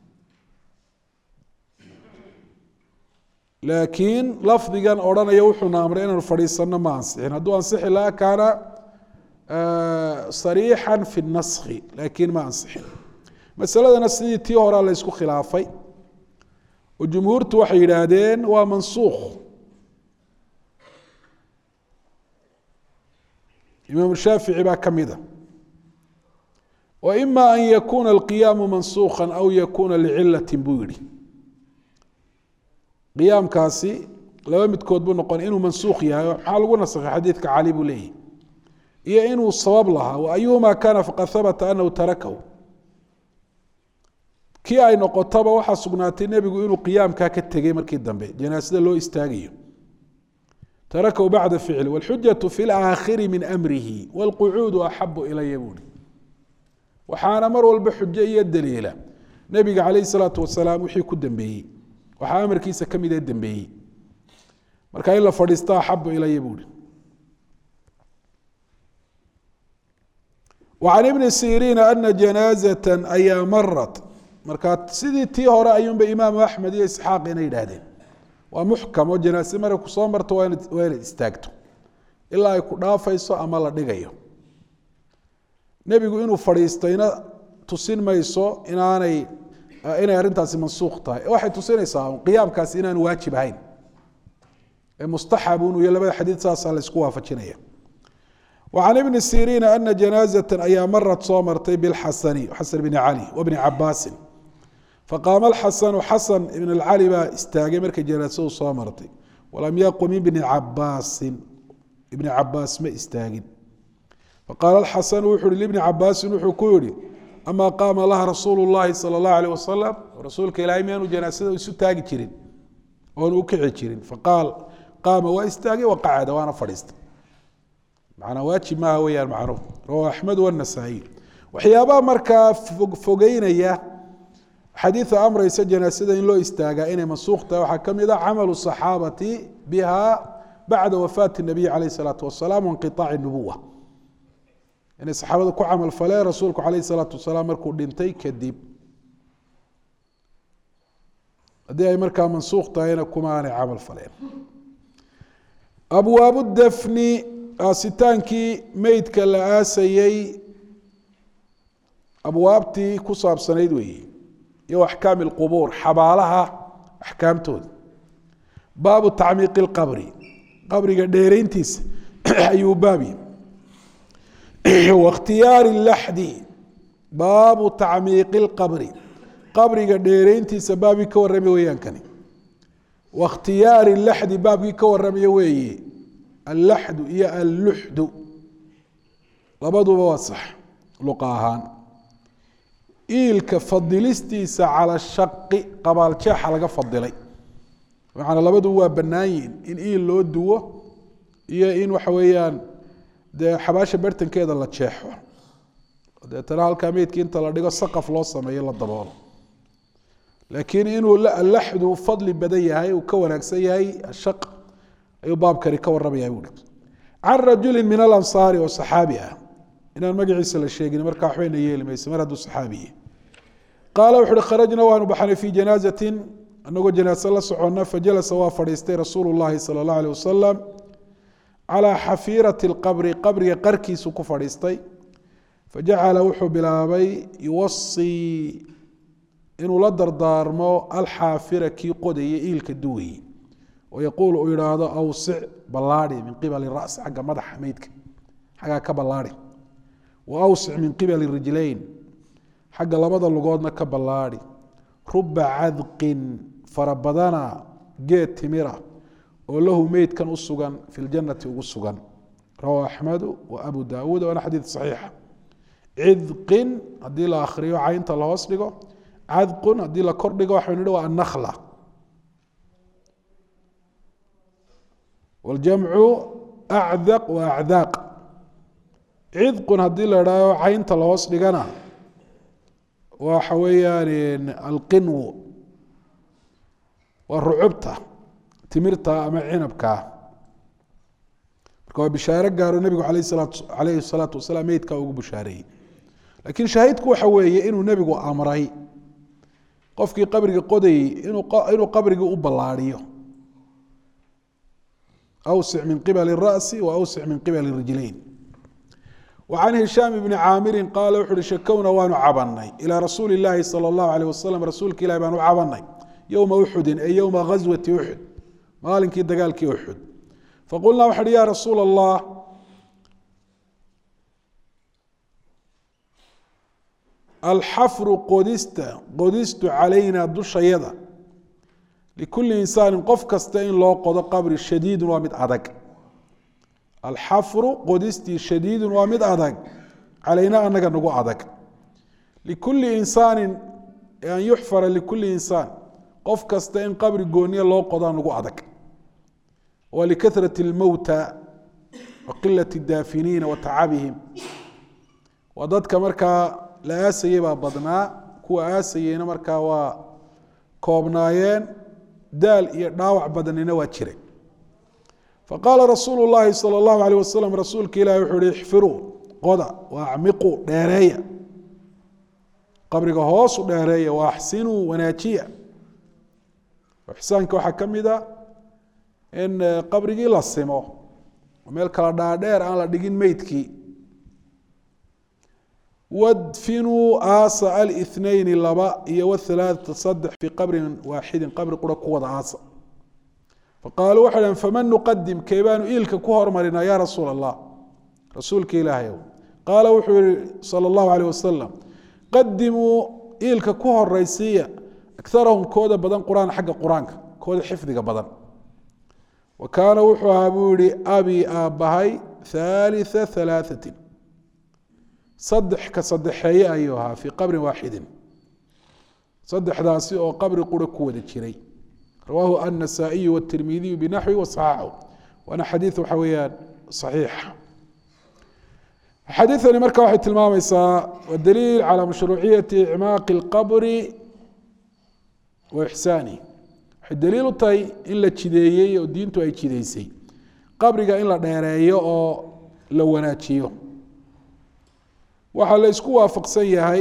laakiin lafdigan odhanaya wuxuuna amray inaanu fadhiisano ma ansixin hadduu ansixi laha kaana sariixan fi naskhi laakiin ma ansixin masaladana sidii tii horea la ysku khilaafay oo jumhuurtu waxay yidhaahdeen waa mansuukh imaam shaafici baa ka mida wa ima an yakuna alqiyaamu mansuukha aw yakuna licilati buu yihi qiyaamkaasi laba midkood buu noqon inuu mansuukh yahay maxaa lagu nasakhay xadiidka cali buu leeyahy iyo inuu sabab lahaa wa ayuhuma kana faqad habata anahu tarakahu kii ay noqotaba waxaa sugnaatay nebigu inuu qiyaamkaa ka tegey markii dambe janaasada loo istaagayo tarakahu bacda ficli wاlxujaة fi اlaakhiri min amrihi wاlqucuudu axabu ilaya buuri waxaana mar walba xujo iyo daliila nebiga calayh الsalaatu wasalaam wixii ku dambeeyey waxaa amarkiisa ka midee dembeeyey marka in la fadhiisto axabu ilaya buuri وعن بن سيrيn أنa جناaزة ayaa marat marka sidii tii hore ayuunba imaam أحmed iyo isxaaq ina yidhaahdeen waa muxkam oo janaase markay kusoo marto waa inad waa inaad istaagto ilaa ay ku dhaafayso ama la dhigayo nebigu inuu fadhiistayna tusin mayso inaanay inay arrintaasi mansuuq tahay waxay tusinaysaa qiyaamkaasi inaanu waajib ahayn ee mustaxab unu iyo labada xadiid saasaa la isku waafajinaya وعن بن سيrين أن جناaزة ayaa mrت soo martay bالxasن xasن بن علي وبن cabاsi faqاama الxasن xasن بن الcلي baa istaagay markay janاasadu soo martay وlam yqم بن cabاsi بن cabaas ma istaagin faqاala الxasن wuxu uhi لبن cabاsi wuxuu ku yihi أma qaama laha rasuul الlahi salى الlaه عليه وasلم rasuulka ilahay miyaanu janaasada isu taagi jirin oonu ukici jirin faqaal qaama waa istaagay وaqacda waana fadhiistay manaa waajib maaha weyaan macnuhu rawahu axmed wanasaa-iy waxyaabaha markaa fogeynaya xadiida amreysa janaasada in loo istaagaa inay mansuuq tahay waxaa ka mid a camalu saxaabati biha bacda wafaati nabiy caleyh isalaatu wasalaam wainqiaaci nubuwa inay saxaabada ku camal faleen rasuulku caleyh salaatu wasalaam markuu dhintay kadib haddii ay markaa mansuuq tahayna kuma aanay camal faleen abwaabu dafni aasitaankii meydka la aasayey abwaabtii ku saabsanayd weeye iyo axkaami اlqubuur xabaalaha axkaamtooda baabu tacmiiqi اlqabri qabriga dheerayntiisa ayuu baabi waاkhtiyaari اlaxdi baabu tacmiiqi اlqabri qabriga dheerayntiisa baabii ka warramay weyaankani waاkhtiyaari اlaxdi baabkii ka warramaya weeye allaxdu iyo alluxdu labaduba waa sax luqa ahaan iilka fadilistiisa cala shaqi qabaaljeexa laga fadilay macanaa labaduba waa bannaan yihin in iil loo duwo iyo in waxa weeyaan dee xabaasha bartankeeda la jeexo deetana halkaa meydkii inta la dhigo saqaf loo sameeyo la daboolo laakiin inuu allaxdu fadli badan yahay uu ka wanaagsan yahay ashaq ayuu baabkani ka waramaya buui can rajuli min alansaari oo saxaabi ah inaan magaciisa la sheegin markaa waxbayna yeeli mayse mar hadduu saxaabiye qaala wuxu uhi kharajna waanu baxnay fii janaazatin anagoo janaase la soconna fajalasa waa fadhiistay rasuulu llahi sala اllah alيh wasalam calaa xafiirati اlqabri qabriga qarkiisu ku fadhiistay fajacala wuxuu bilaabay yuwasii inuu la dardaarmo alxaafira kii qodaya iilka duwayey yaquul uu yihaahdo awsic ballaadi min qibali ras xagga madaxa meydka xaggaa ka ballaadi wa awsic min qibali rijlayn xagga labada lugoodna ka ballaadi ruba cadqin fara badana geed timira oo lahu meydkan u sugan fi ljanati ugu sugan rawahu axmedu wa abu daawuud waana xadiid saxiixa cidqin haddii la akhriyo caynta la hoos dhigo cadqun haddii la kor dhigo waxaynu nihi waa annakla wاljamcu acdaq wa acdaaq cidqun haddii la idhaaho caynta la hoos dhigana waxa weeyaan alqinwu waa rucubta timirta ama cinabkaa marka waa bishaaro gaaro nebigu alayh salaatu alayhi الsalaatu wasalaam meydkaa ugu bushaareeyey lakiin shaahidku waxa weeye inuu nebigu amray qofkii qabriga qodayey inuu qabrigii u ballaadiyo awsic min qibali الra'si wa awsic min qibali rijlayn وcan hishaam bni caamiri qaala wuxu uhi shakowna waanu cabanay ilىa rasuuli اllaahi salى اllahu alيh wasalam rasuulka ilahi baanu cabanay yowma uxudin ay yowma gaswati uxud maalinkii dagaalkii uxud faqulnaa waxa uhi ya rasuula اllah alxafru qodista qodistu calayna dushayada likuli insaani qof kasta in loo qodo qabri shadiidun waa mid adag alxafru qodistii shadiidun waa mid adag calayna anaga nagu adag likuli insaanin an yuxfara likuli insaan qof kasta in qabri gooniya loo qodaa nagu adag wa likahrati اlmowta wa qilati daafiniina wa tacabihim waa dadka markaa la aasayey baa badnaa kuwa aasayeyna markaa waa koobnaayeen daal iyo dhaawac badanina waa jiray faqaala rasuulu llaahi salى اllahu alيh wasalam rasuulka ilahi wuxuu uhi ixfiruu qoda wa acmiquu dheereeya qabriga hoosu dheereeya wa axsinuu wanaajiya ixsaanka waxaa ka mid a in qabrigii la simo meel kala dhaadheer aan la dhigin meydkii wadfinuu aasa alnayni laba iyo whalaaثata saddex fii qabrin waaxidin qabri qura ku wada aasa faqaaluu waxay dhaheen faman nuqadim kee baanu iilka ku hormarinaa ya rasuul allah rasuulka ilaahayow qaala wuxuu yihi salى اllahu alيh wasalam qadimuu iilka ku horaysiiya akarahum kooda badan qur'aan xagga qur-aanka kooda xifdiga badan wa kaana wuxuu ahaa buu yihi abi aabbahay haaliثa ثalaaثati saddex ka saddexeeye ayuu ahaa fii qabrin waaxidin saddexdaasi oo qabri qura ku wada jiray rawaahu النasaaئiyu wالtirmidiyu binaxwi waصaxaxu waana xadiiث waxa weeyaan صaxiixa xadiiثani marka waxay tilmaamaysaa waa daliil calى mashruuciyati icmaaqi اlqabri wa ixsaani waxay daliil u tahay in la jideeyey oo diintu ay jideysay qabriga in la dheereeyo oo la wanaajiyo waxaa la isku waafaqsan yahay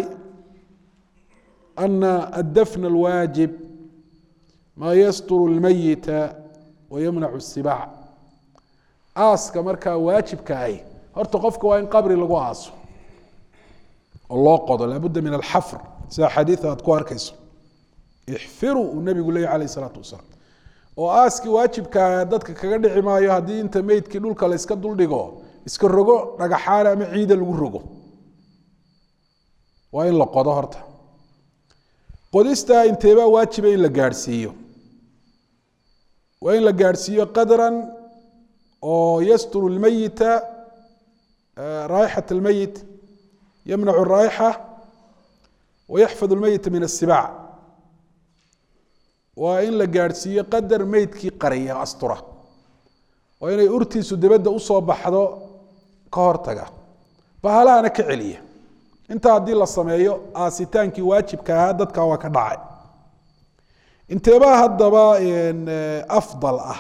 ana addafn اlwaajib maa yasturu اlmayita wa yamnacu الsibaac aaska markaa waajibka ahi horta qofka waa in qabri lagu aaso oo loo qodo laabudda min alxafr sida xadiida aad ku arkayso ixfiruu uu nebigu leeyay alayh isalaatu wasalaam oo aaskii waajibkaa dadka kaga dhici maayo haddii inta meydkii dhulka la iska duldhigo iska rogo dhagaxaale ama ciida lagu rogo waa in la qodo horta qodistaa inteebaa waajiba in la gaadhsiiyo waa in la gaadhsiiyo qadran oo yasturu lmeyita raaixat اlmeyit yamnacu الraa'ixa wayaxfad اlmeyita min الsibaac waa in la gaadhsiiyo qadar meydkii qariya astura waa inay urtiisu dibadda usoo baxdo ka hortaga bahalahana ka celiya intaa haddii la sameeyo aasitaankii waajibka ahaa dadka waa ka dhacay inteebaa haddaba afdal ah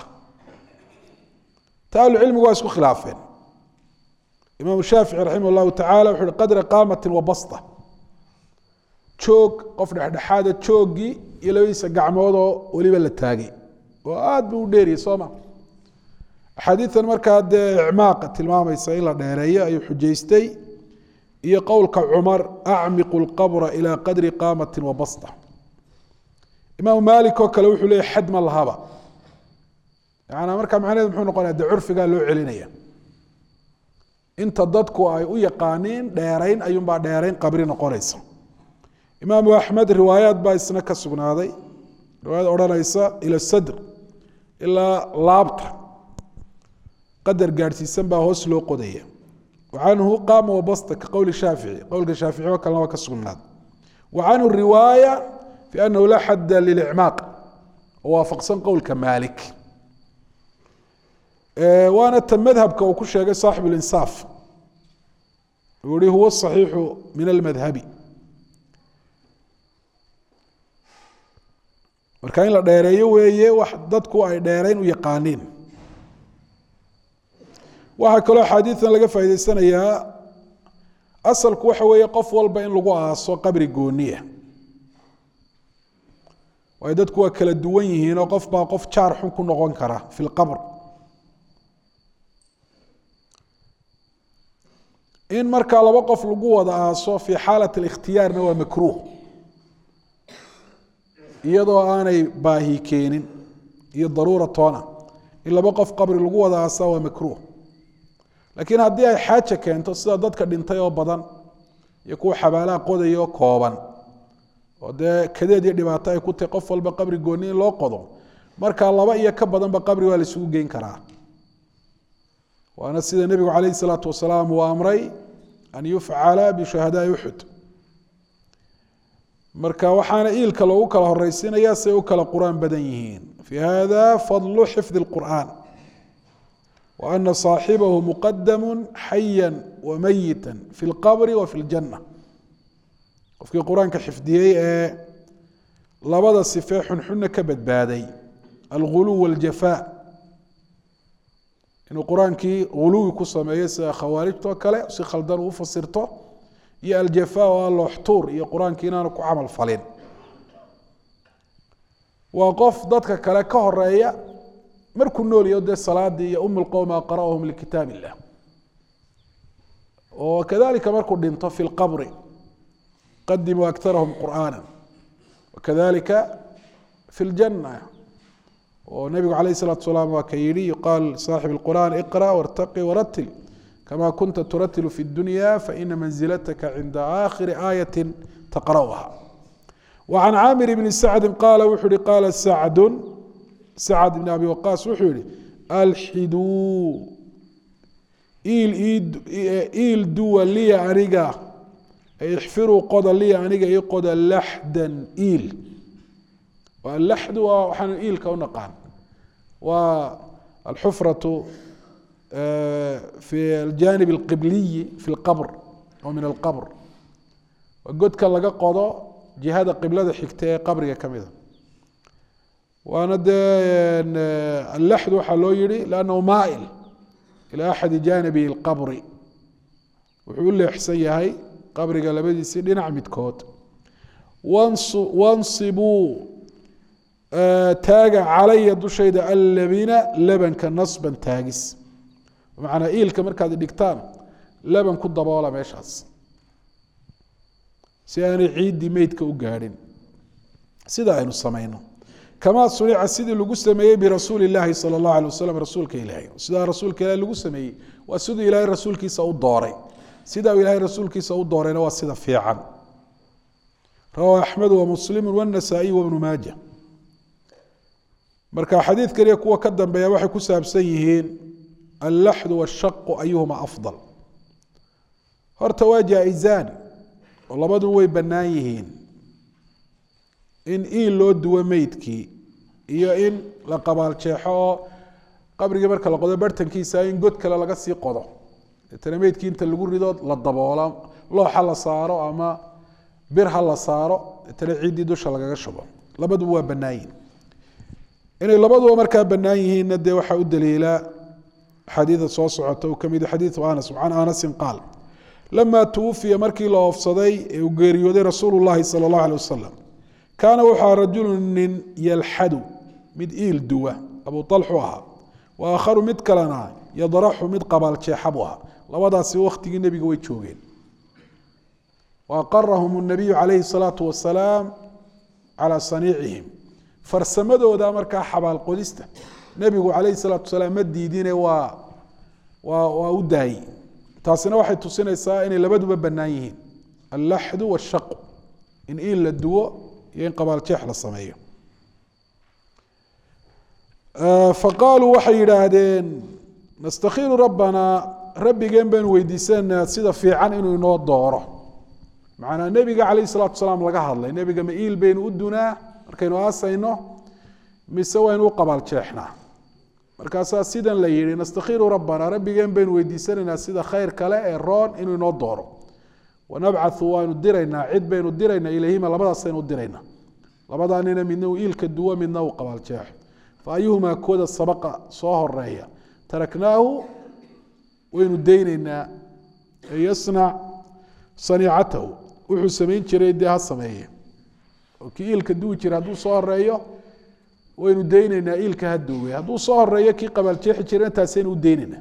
ta ahlucilmigu waa isku khilaafeen imaam shaafici raximah llahu tacala wuxu uhi qadra qaamati wa basta joog qof dhexdhexaada jooggii iyo labadiisa gacmoodoo weliba la taagay oo aad buu u dheeriyay soo ma axaadiitan markaa dee icmaaqa tilmaamaysa in la dheereeyo ayuu xujaystay iyo qowlka cumar acmiqu lqabra ilaa qadri qaamati wa basta imaam maalik oo kale wuxuu leeyay xad ma lahaba yaana markaa macnaheed muxuu noqonaya dee curfigaa loo celinaya inta dadku ay u yaqaaniin dheerayn ayuunbaa dheerayn qabri noqonaysa imaamu axmed riwaayaad baa isna ka sugnaaday riwaayad odhanaysa ila sadr ilaa laabta qadar gaadhsiisan baa hoos loo qodaya wa canhu qaama wabasta ka qowli shaafici qowlka shaafici oo kalena waa ka sugnaaday wa canhu riwaaya fi anahu laa xadda lilicmaaq oo waafaqsan qowlka maalik waana ta madhabka uu ku sheegay saaxib اlinsaaf uu yihi huwa صaxiixu min almadhabi marka in la dheereeyo weeye wax dadku ay dheerayn u yaqaaniin waxaa kaloo axaadiidan laga faa'idaysanayaa asalku waxa weeye qof walba in lagu aaso qabri gooniya waayo dadku waa kala duwan yihiin oo qof baa qof jaar xun ku noqon kara fi lqabr in markaa laba qof lagu wada aaso fii xaalat اlikhtiyaarna waa makruuh iyadoo aanay baahi keenin iyo daruura toona in laba qof qabri lagu wada aasaa waa makruuh laakiin haddii ay xaaja keento sida dadka dhintay oo badan iyo kuwa xabaalaha qodaya oo kooban oo dee kadeed iyo dhibaato ay ku tahay qof walba qabri gooni in loo qodo markaa laba iyo ka badanba qabri waa la isugu geyn karaa waana sida nebigu calayh isalaatu wasalaam uu amray an yufcala bishuhadaai uxud marka waxaana iilka loogu kala horeysiinaya say u kala qur-aan badan yihiin fi hada fadlu xifdi اlqur'an wa ana صaaxibahu muqadamu xaya wamayita fi اlqabri wa fi اljanna qofkii qur-aanka xifdiyey ee labada sifee xunxunna ka badbaaday alguluw wاljafa inuu qur-aankii uluwi ku sameeyo sida khawaarijtoo kale si khaldan uu fasirto iyo aljafa oo alooxtuur iyo qur-aankii inaanu ku camal falin waa qof dadka kale ka horeeya markuu noolyaho dee salaadii iyo um lqowm aqra'uhum likitaab illah oo kadalika markuu dhinto fi lqabri qadimuu aktarahum qur'aana wakadalika fi ljana oo nabigu alayh الsalatu salaam waa ka yihi yuqaal saaxib اlqur'an iqra wartaqi waratil kama kunta turatilu fi اdunya faina manzilataka cinda aakhiri aayati taqra'uha وعن cاmر بن سعد qال wuxuu hi qاla سعد سعد بن أbي وقاص wuxuu yihi alxiduu iil duwa liya aniga ixfiruu qoda liya aniga ii qoda laxda iil laxdu waa waxaanu iilka u naqaan waa alxufraة fi الjanib الqibliyi fi اlqbr oo min اlqbr waa godka laga qodo jihada qiblada xigta ee qabriga ka mida waana dee allaxdu waxaa loo yihi lannahu maail ilaa axadi jaanibi اlqabri wuxuu u leexsan yahay qabriga labadiisii dhinac midkood wansibuu taaga calaya dushayda allabina labanka nasban taagis bimacnaa iilka markaad dhigtaan laban ku daboola meeshaas si aanay ciiddii meydka u gaadhin sida aynu samayno kamaa sunica sidii lagu sameeyey birasuuli illaahi sala allahu alay wasalam rasuulka ilaahay sidaa rasuulka ilahay lagu sameeyey waa siduu ilaahay rasuulkiisa u dooray sidaa ilaahay rasuulkiisa u doorayna waa sida fiican rawaa axmedu wamuslimu wanasaa-iy wabnu maaja marka xadiidkan iyo kuwa ka dambeeya waxay ku saabsan yihiin allaxdu washaqu ayuhuma afdal horta waa jaa-izaan oo labadu way bannaan yihiin in iil loo duwo meydkii iyo in la qabaaljeexo oo qabrigii marka la qodo bartankiisa in god kale laga sii qodo deetana meydkii inta lagu rido la daboola looxa la saaro ama bir ha la saaro deetana ciiddii dusha lagaga shubo labaduba waa bannaan yihin inay labaduba markaa bannaan yihiinna dee waxaa u daliila xadiida soo socota uu ka mid xadiidu anas can anasin qaal lama twufiya markii la oofsaday ee uu geeriyooday rasuulu llahi sala allahu alay wasalam kaana wuxua rajulu nin yalxadu mid iil duwa abu alxu ahaa wa aakharu mid kalena yadraxu mid qabaaljeexa buu ahaa labadaasi wakhtigii nebiga way joogeen wa aqarahum nabiyu calayhi salaatu wasalaam calaa saniicihim farsamadooda markaa xabaal qodista nebigu calayhi salaatu wasalaam ma diidine waa waa waa u daayey taasina waxay tusinaysaa inay labaduba bannaan yihiin allaxdu washaqu in iil la duwo iyo in qabaaljeex la sameeyo faqaaluu waxay yidhaahdeen nastakhiru rabbanaa rabbigeen baynu weydiisanaynaa sida fiican inuu inoo dooro macnaa nebiga calayhi salatu salaam laga hadlay nebiga ma iil baynu u dunaa markaynu aasayno mise waynu u qabaaljeexnaa markaasaa sidan la yihi nastakhiru rabbana rabbigeen baynu weydiisanaynaa sida khayr kale ee roon inuu inoo dooro wanabcathu waanu diraynaa cid baynu diraynaa ilayhima labadaasaynu diraynaa labadaa nina midna uu iilka duwo midna uu qabaaljeexo fa ayuhumaa kooda sabaqa soo horeeya taraknaahu waynu daynaynaa yasnac saniicatahu wuxuu samayn jiray dee ha sameeye oo kii iilka duwi jira hadduu soo horeeyo waynu daynaynaa iilka ha duwe hadduu soo horeeyo kii qabaaljeexi jirana taasaynu u daynaynaa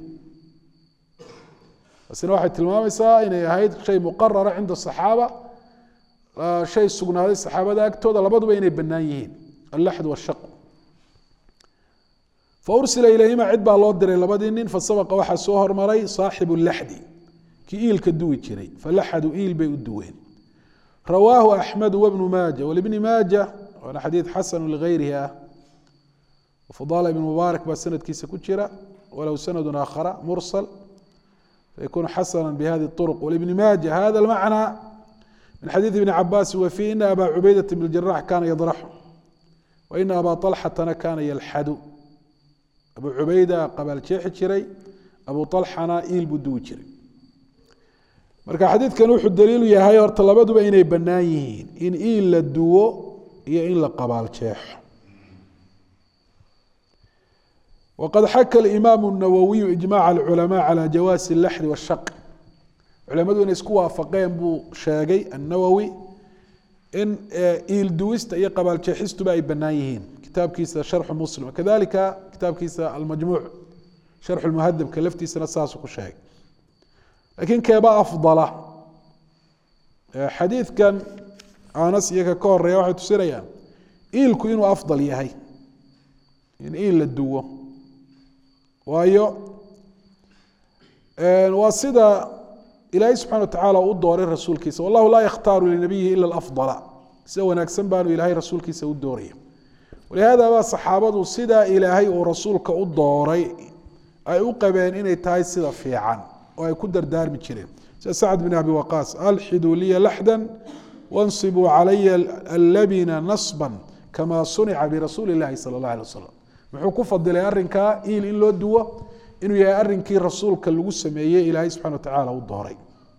taasina waxay tilmaamaysaa inay ahayd shay muqarara cinda saxaaba shay sugnaaday saxaabada agtooda labaduba inay bannaan yihiin allaxd washaqu fa ursila ilayhima cid baa loo diray labadii nin fasabaqa waxaa soo hormaray saaxibu laxdi kii iilka duwi jiray falaxadu iil bay u duween rawaahu axmedu wabnu maaja walibni maaja waana xadiid xasanu ligayrihi ah fudala ibn mubaarak baa sanadkiisa ku jira walow sanadu aakhara mursal فيكون حسنا بهذه الطرق ولابن ماجه هذا المعنى من حديث ابن عباس وفيه إن أبا عبيدة بن الجراح كان يضرحه وإن أبا طلحة كان يلحد أبو عبيدة قبل شيح جري أبو طلحة إيل بدو جري marka xadiidkan wuxuu daliilu yahay horta labaduba inay bannaan yihiin in iil la duwo iyo in la qabaal jeexo wqad xaka اimaam الnawowiyu ijmac اlculamaء calى jawaasi اlaxdi wالshaq culamadu inay isku waafaqeen buu sheegay annawowi in iil duwista iyo qabaaljeexistuba ay bannaan yihiin kitaabkiisa sharxu muslim kadalika kitaabkiisa almajmuuc sharxu lmuhadabka laftiisana saasuu ku sheegay laakiin keeba afdala xadiidkan anas iyaga ka horeeya waxay tusinayaan iilku inuu afdal yahay in iil la duwo waayo waa sida ilaahay subxana wa tacaala u dooray rasuulkiisa wallahu laa yakhtaaru linabiyihi ila alafdala sida wanaagsan baanu ilaahay rasuulkiisa u dooraya walihaada baa saxaabadu sidaa ilaahay uu rasuulka u dooray ay u qabeen inay tahay sida fiican oo ay ku dardaarmi jireen sida sacd bin abi waqaas alxiduu liya laxdan wansibuu calaya allabina nasban kama sunica birasuuli اllahi sala اllah alay wasalam muxuu ku fadilay arrinkaa iil in loo duwo inuu yahay arrinkii rasuulka lagu sameeyey ilaahay subxana wa tacaala u dooray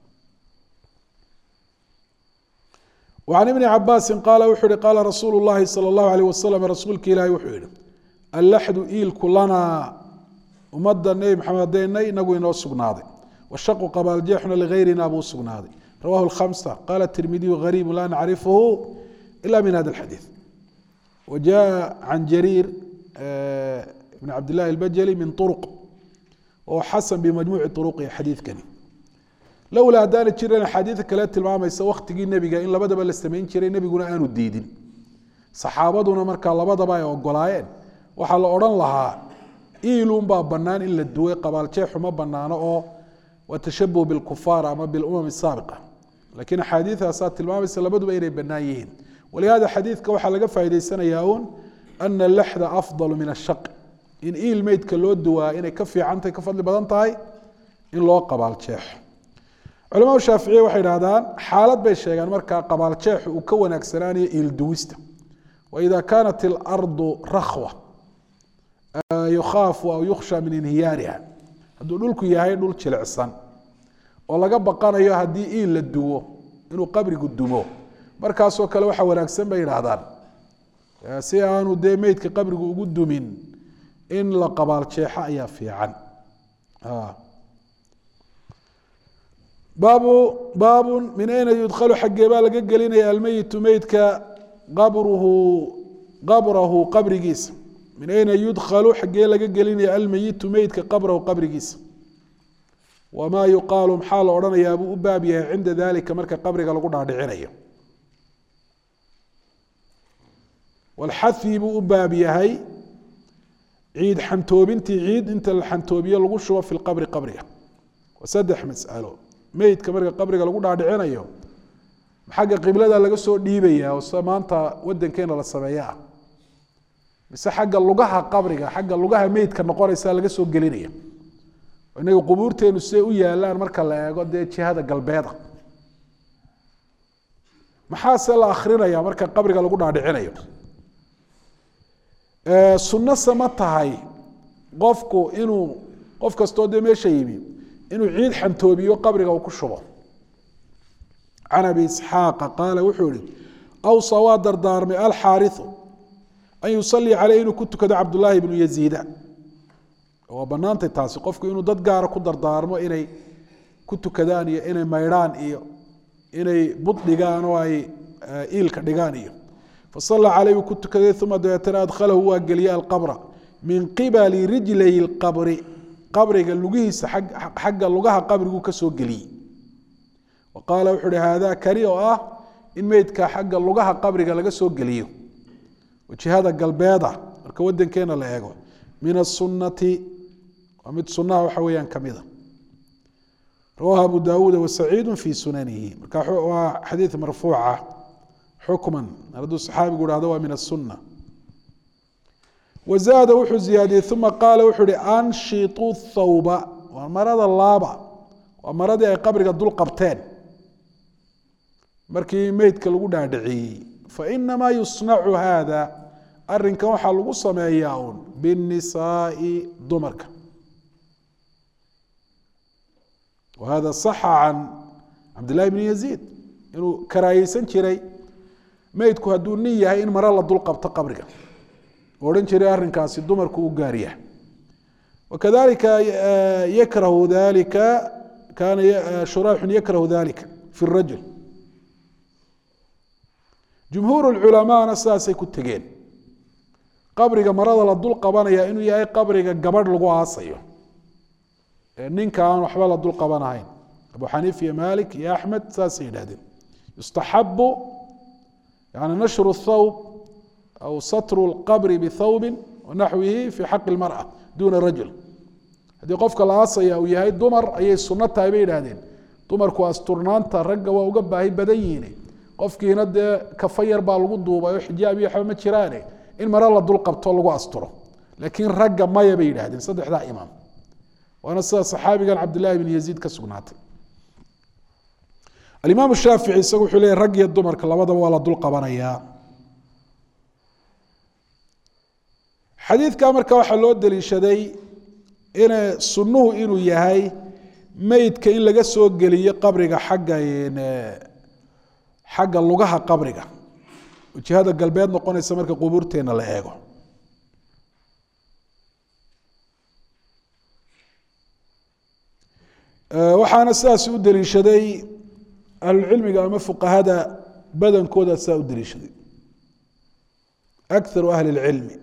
وعن بن cabاsi qاala wuxuu hi qaala rasuul الlahi salى الlahu عalيه waslm rasuulka ilaahi wuxuu yihi allaxdu iilku lanaa ummadda nebi maxamed hadeynay inagu inoo sugnaaday washaqu qabaaljeexuna ligayrina buu sugnaaday rawahu الkhamسة qala التirmidiyu غariib la nacrifhu ila min hada الxadiiث وjaءa can jariir bn cabd الlahi الbajli min طرق oo xasan bimajmuuci طرqi xadiidkani lowlaa haddaana jiran axaadiida kale tilmaamaysa waktigii nebiga in labadaba la samayn jiray nebiguna aanu diidin saxaabaduna markaa labadaba ay ogolaayeen waxaa la odhan lahaa iilunbaa bannaan in la duway qabaaljeexu ma bannaano oo waa tashabuh bilkufaar ama bilumam saabiqa laakiin axaadiidaasaa tilmaamaysa labaduba inay bannaan yihiin walihaada xadiidka waxaa laga faa'idaysanayaa uun ana alaxda afdalu min ashaq in iil meydka loo duwaa inay ka fiicantahay ka fadli badan tahay in loo qabaaljeexo culamada shaaficiye waxay idhahdaan xaalad bay sheegaan markaa qabaaljeexu uu ka wanaagsanaanayo iilduwista waida kaanat ilardu rakhwa yukhaafu aw yukhsha min inhiyaariha hadduu dhulku yahay dhul jilicsan oo laga baqanayo haddii iil la duwo inuu qabrigu dumo markaasoo kale waxaa wanaagsan bay idhaahdaan si aanu dee meydka qabrigu ugu dumin in la qabaaljeexo ayaa fiican baabu baabu min ayna yudkhalu xaggee baa laga gelinaya almeyitu meydka qabruhu qabrahu qabrigiisa min ayna yudkhalu xaggee laga gelinaya almeyitu meydka qabrahu qabrigiisa wamaa yuqaalu maxaa la odhanayaa buu u baab yahay cinda dalika marka qabriga lagu dhaadhicinayo walxahi buu u baab yahay ciid xantoobintii ciid inta la xantoobiyo lagu shubo fi lqabri qabriga waa saddex masalo meydka marka qabriga lagu dhaadhicinayo xagga qiblada laga soo dhiibaya oo sida maanta wadankeena la sameeya ah mise xagga lugaha qabriga xagga lugaha meydka noqonaysa laga soo gelinaya inaga qubuurteenu siday u yaalaan marka la eego dee jihada galbeeda maxaase la akrinaya marka qabriga lagu dhaadhicinayo sunno sama tahay qofku inuu qof kastoo dee meesha yimi inuu ciid xantoobiyo qabriga uu ku shubo can abi isxaaqa qaala wuxuu ihi awsa waa dardaarmay alxaariu an yusalii caleyh inuu ku tukado cabdullaahi bnu yaziida waa banaantay taasi qofku inuu dad gaara ku dardaarmo inay ku tukadaan iyo inay maydhaan iyo inay bud dhigaan oo ay iilka dhigaan iyo fasala caleyh uu ku tukaday uma dabeetana adkhalahu waa geliyey alqabra min qibali rijlay lqabri qabriga lugihiisa xagga lugaha qabriguu ka soo geliyey wa qaala wuxuu uhi haadaa kani oo ah in meydka xagga lugaha qabriga laga soo geliyo jihada galbeeda marka wadankeena la eego min asunati waa mid sunaha waxa weeyaan kamida rawahu abu dawuuda wasaciidu fi sunanihi marka waa xadiid marfuuca xukman hadduu saxaabigu ihahdo waa min asuna wazaada wuxuu ziyaadiyey uma qaala wuxuu uhi anshitu thawba waa marada laaba waa maradii ay qabriga dul qabteen markii meydka lagu dhaadhiciyey fainamaa yusnacu hada arinkan waxaa lagu sameeyaa un binisaai dumarka wahada saxa can cabdillahi bni yaziid inuu karaahiyeysan jiray meydku hadduu nin yahay in maro la dul qabto qabriga odhan jiray arrinkaasi dumarku u gaarya wakadalika yakrahu dalika kaana shuraaxun yakrahu dalika fi rajul jumhuur culamaana sidaasay ku tegeen qabriga marada la dul qabanaya inuu yahay qabriga gabadh lagu aasayo ninka aan waxba la dul qabanahayn abu xaniif iyo malik iyo axmed saasay yidhahdeen yustaxabu yani nashru thawb aw satru lqabri bithawbin wanaxwihi fi xaqi lmara duna rajul haddii qofka la aasaya uu yahay dumar ayay sunno tahay bay yidhahdeen dumarku asturnaanta ragga waa uga baahi badan yihiin qofkiina dee kafa yar baa lagu duubay oo xijaab iyo waxba ma jiraane in mare la dul qabto lagu asturo laakiin ragga maya bay yidhahdeen saddexdaa imaam waana sida saxaabigan cabdillahi bin yaziid ka sugnaatay alimaam shaafici isagu wuxuu leeyahy rag iyo dumarka labadaba waa la dul qabanayaa xadiidka marka waxaa loo daliishaday in sunnuhu inuu yahay meydka in laga soo geliyo qabriga xagga xagga lugaha qabriga jihada galbeed noqonaysa marka qubuurteena la eego waxaana sidaas u daliishaday ahlucilmiga ama fuqahada badankooda sidaa u daliishaday akaru ahli اlcilmi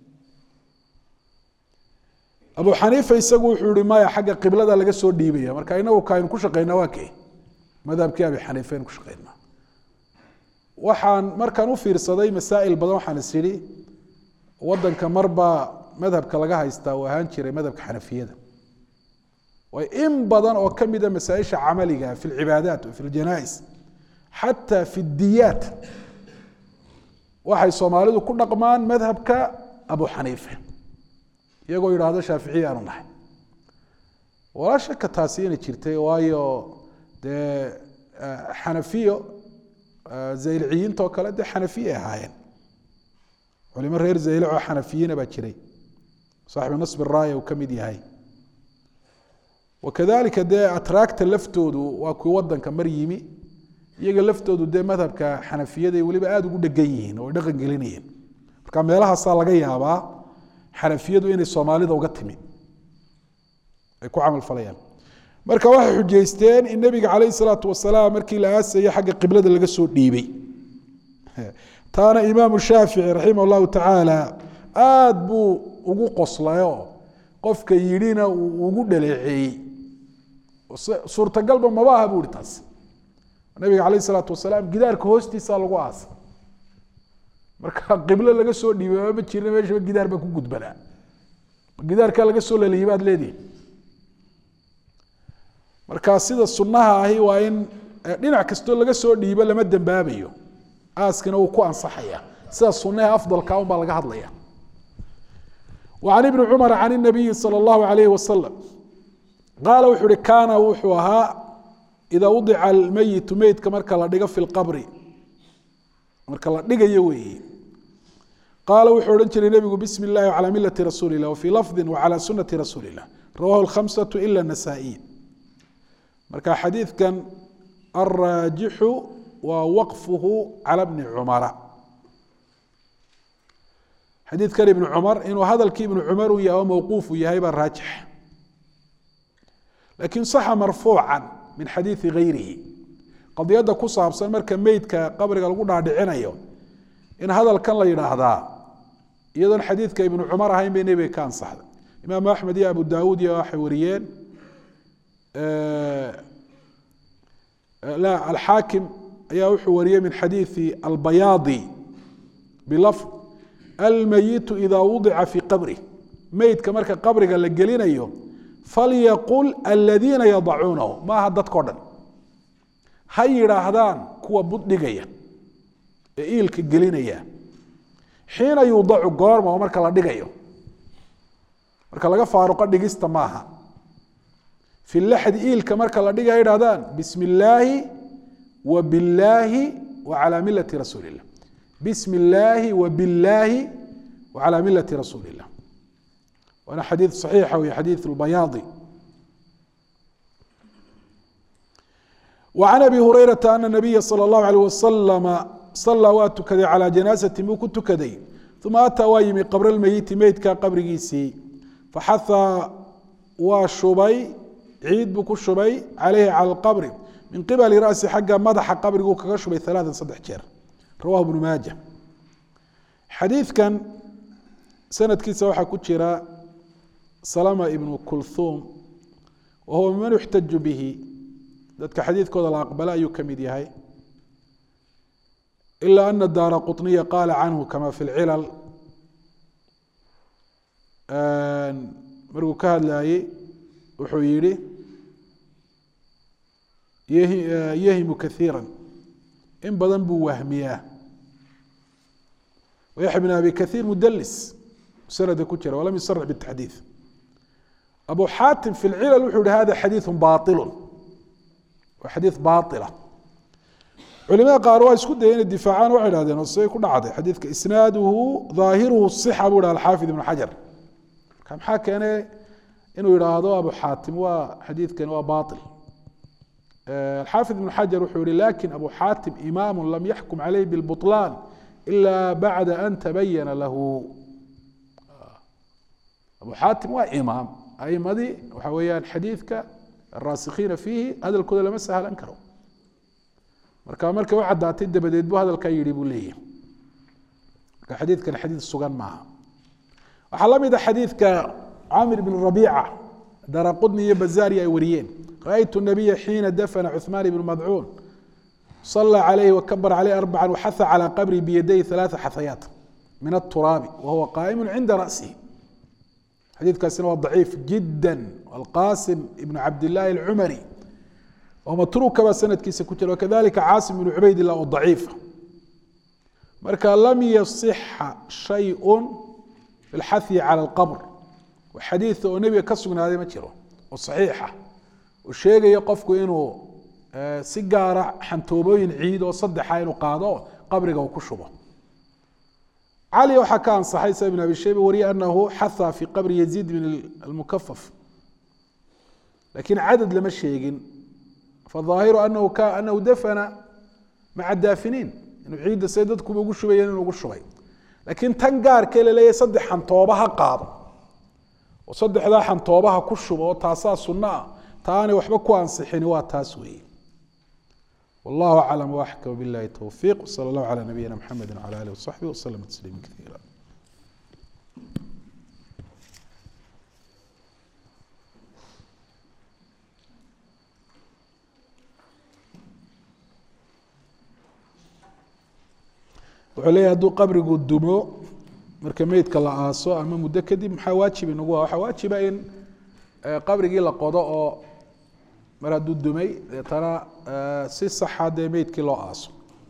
abu xaniifa isagu wuxuu yihi maya xagga qiblada laga soo dhiibaya marka inagu kaaynu ku shaqeynaa waa kee madhabkii abi xaniifa aynu ku shaqeynaa waxaan markaan u fiirsaday masaa'il badan waxaan is idhi wadanka marbaa madhabka laga haystaa uu ahaan jiray madhabka xanafiyada way in badan oo ka mida masaaisha camaliga fi lcibaadaat fi ljanais xataa fi diyaat waxay soomaalidu ku dhaqmaan madhabka abu xaniifa iyagoo yidhaahdo shaaficiya aanu nahay walaa shaka taasi inay jirtay waayo dee xanafiyo zayliciyiinta oo kale dee xanafiya ahaayeen culimo reer zaylic oo xanafiyiina baa jiray saaxibu nasb raaya uu ka mid yahay wakadalika dee atraagta laftoodu waa kuwi wadanka mar yimi iyaga laftoodu dee madhabka xanafiyaday weliba aada ugu dhegan yihiin oo ay dhaqan gelinayeen marka meelahaasaa laga yaabaa xanafiyadu inay soomaalida uga timi ay ku camal falayaan marka waxay xujaysteen in nebiga calayhi salaatu wasalaam markii la aasayay xagga qiblada laga soo dhiibay taana imaamu shaafici raximah llahu tacaala aada buu ugu qoslayo qofka yidhina uu ugu dhaleeceeyey suurtagalba maba aha buu ihi taas nabiga calayh isalaatu wasalaam gidaarka hoostiisa lagu aasa marka qiblo laga soo dhiibay ma jirna meeshaba gidaar baa ku gudbanaa gidaarkaa laga soo laliyay baad leedihi marka sida sunnaha ahi waa in dhinac kastoo laga soo dhiibo lama dembaabayo aaskina wuu ku ansaxaya sida sunnaha afdalka un baa laga hadlaya وعن بن cمر عن النبي صلى الله عليه وسلم qاaل wuxuu hi kاna wuxuu ahaa إida وضica الmeyiت meydka marka la dhigo في الqبr marka la dhigayo weeye qaala wuxuu odhan jiray nebigu bsm الlahi وعlى milaة rasuuل الlah وفي lفظi وعlى sunaةi rasuuل الlah rawah الخمسة إlا النسائي marka xadiidkan الراaجixu waa wqfhu عlى بن cمر xadiidkan ibnu cumar inuu hadalkii ibnu cumar uu yahay oo mawquufu yahay baa raajix laakiin saxa marfuucan min xadiidi gayrihi qadiyadda ku saabsan marka meydka qabriga lagu dhaadhicinayo in hadalkan la yidhaahdaa iyadoon xadiidka ibnu cumar ahayn bay nebiga ka ansaxday imaamu axmed iyo abu daawuud iyo waxay wariyeen la alxaakim ayaa wuxuu wariyey min xadiidi albayaadi bilafd almayitu ida wudica fii qabri meydka marka qabriga la gelinayo falyaqul aladiina yadacuunahu maaha dadkao dhan ha yidhaahdaan kuwa buddhigaya ee iilka gelinaya xiina yuudacu goorma oo marka la dhigayo marka laga faaruqo dhigista maaha fi laxdi iilka marka la dhigaya yidhahdaan bismi illaahi wa billaahi wa calaa milati rasuuli illah bsm اllahi wbاllahi wعalى milati rasuuli الlah waana xadiid صaxiixa wey xadiid اlbayaadi وعan abi hurayraةa ana الnabiya slى الlahu عalيه waslama salaa waa tukaday calى janaaزati buu ku tukaday uma ataa waa yimi qabr اlmeyiti meydka qabrigiisii faxaha waa shubay ciid buu ku shubay calayhi calى اlqabri min qibali ra'si xagga madaxa qabriguu kaga shubay ثaلaثa saddex jeer rawahu bnu maaja xadiidkan sanadkiisa waxaa ku jira salama ibnu kulthum wa huwa miman yuxtaju bihi dadka xadiidkooda la aqbala ayuu ka mid yahay ila ana daara quطniya qaala canhu kama fi lcilal markuu ka hadlayey wuxuu yihi yahimu kaiira in badan buu wahmiyaa yaxya bn abi kaiir mudlis sanada ku jira walam yusarix bitaxdiid abu xaatim fi lcilal wuxuu yihi hada xadiiu bailu waa xadiid baila culimada qaar waa isku daya inay difaacaan waxay hahdeen oo siday ku dhacday xadiidka isnaaduhu dhaahiruhu sixa buu yihi alxaafid ibn xajar marka maxaa keenay inuu yidhaahdo abu xaatim waa xadiidkani waa bail alxaafid ibn xajar wuxuu yihi lakin abu xaatim imaamu lam yaxkum caleyh bilbuطlaan ila bacda an tabayana lahu abu xaatim waa imaam aimadii waxa weeyaan xadiidka araasikiina fiihi hadalkooda lama sahlan karo marka markay u caddaatay dabadeed buu hadalkaa yihi buu leeyahy marka xadiidkan xadiid sugan maaha waxaa la mid a xadiidka camir bn rabiica dara qudni iyo bazaari ay wariyeen raأytu الnabiya xiina dafna cuثmaan bn madcuun صلى عليه وكبر عليه أربعا وحث على قبره بيديه ثلاث حثيات من التراب وهو قائم عند رأسه حديث كاسين هو ضعيف جدا والقاسم ابن عبد الله العمري ومتروك كما سند كيس كتل وكذلك عاصم بن عبيد الله الضعيف مركا لم يصح شيء في الحث على القبر وحديث النبي كسرنا هذه ما وصحيحة والشيء يقفك إنه si gaara xantoobooyin ciid oo saddexa inuu qaado qabriga uu ku shubo cali waxaa ka ansaxay sa ibn abi shayba wariye anahu xatha fi qabri yaziid bin almukafaf lakin cadad lama sheegin faظaahiru anahu ka anahu dafana maca daafiniin inuu ciidda say dadkuba ugu shubayeen inuu ugu shubay laakiin tan gaarkee laleeyahay saddex xantooba ha qaado oo saddexdaa xantoobaha ku shubo oo taasaa sunno ah taanay waxba ku ansixini waa taas weeye والله أعلم وأحكم بالله التوفيق وصلى الله على نبينا محمد وعلى آله وصحبه وسلم تسليما كثيرا wuxuu leeyahay hadduu qabrigu dumo marka meydka la aaso ama muddo kadib maxaa waajib inagu ah waxaa waajiba in qabrigii la qodo oo mar hadduu dumay deetana si saxa dee meydkii loo aaso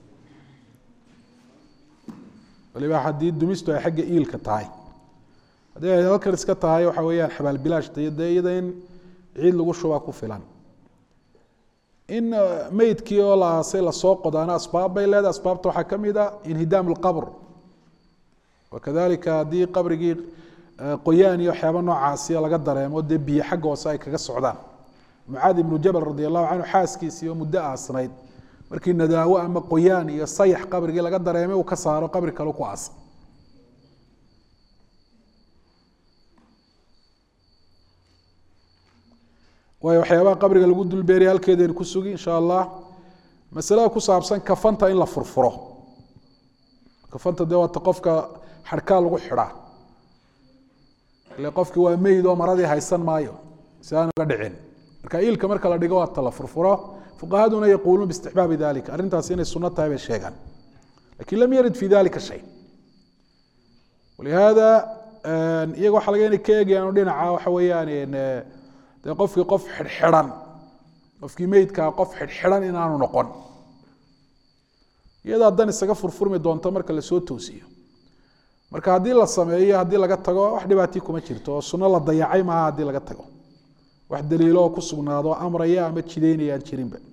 waliba haddii dumistu ay xagga iilka tahay haddii ay halkan iska tahay waxa weeyaan xabaal bilaash dee iyada in ciid lagu shubaa ku filan in meydkii oo la aasay lasoo qodaana asbaab bay leedahay asbaabta waxaa ka mid a inhidaam alqabr wakadalika haddii qabrigii qoyaan iyo waxyaaba noocaasiya laga dareemo dee biyo xagga hoose ay kaga socdaan mucaad ibnu jabal radi allahu canhu xaaskiisii oo muddo aasnayd markii nadaawo ama qoyaan iyo sayax qabrigii laga dareemay uu ka saaro qabri kale ku aasa waayo waxyaabaha qabriga lagu dulbeeriya halkeedaynu ku sugi insha allah masalada ku saabsan kafanta in la furfuro kafanta dee waata qofka xadhkaa lagu xidhaa ile qofkii waa meyd oo maradii haysan maayo si aan uga dhicin marka iilka marka la dhigo waata la furfuro fuqahaduna yaquuluun biistixbaabi dalika arrintaas inay sunno tahay bay sheegaan lakin lam yarid fi dalika shay walihaada iyaga waxa laga inay ka eegayaan dhinaca waxa weeyaan dee qofkii qof xidhxidhan qofkii meydkaa qof xidhxidhan inaanu noqon iyada haddan isaga furfurmi doonto marka lasoo toosiyo marka haddii la sameeyo haddii laga tago wax dhibaatii kuma jirto oo sunno la dayacay maaha haddii laga tago wax daliilo oo ku sugnaado amraya ama jidaynaya aan jirinba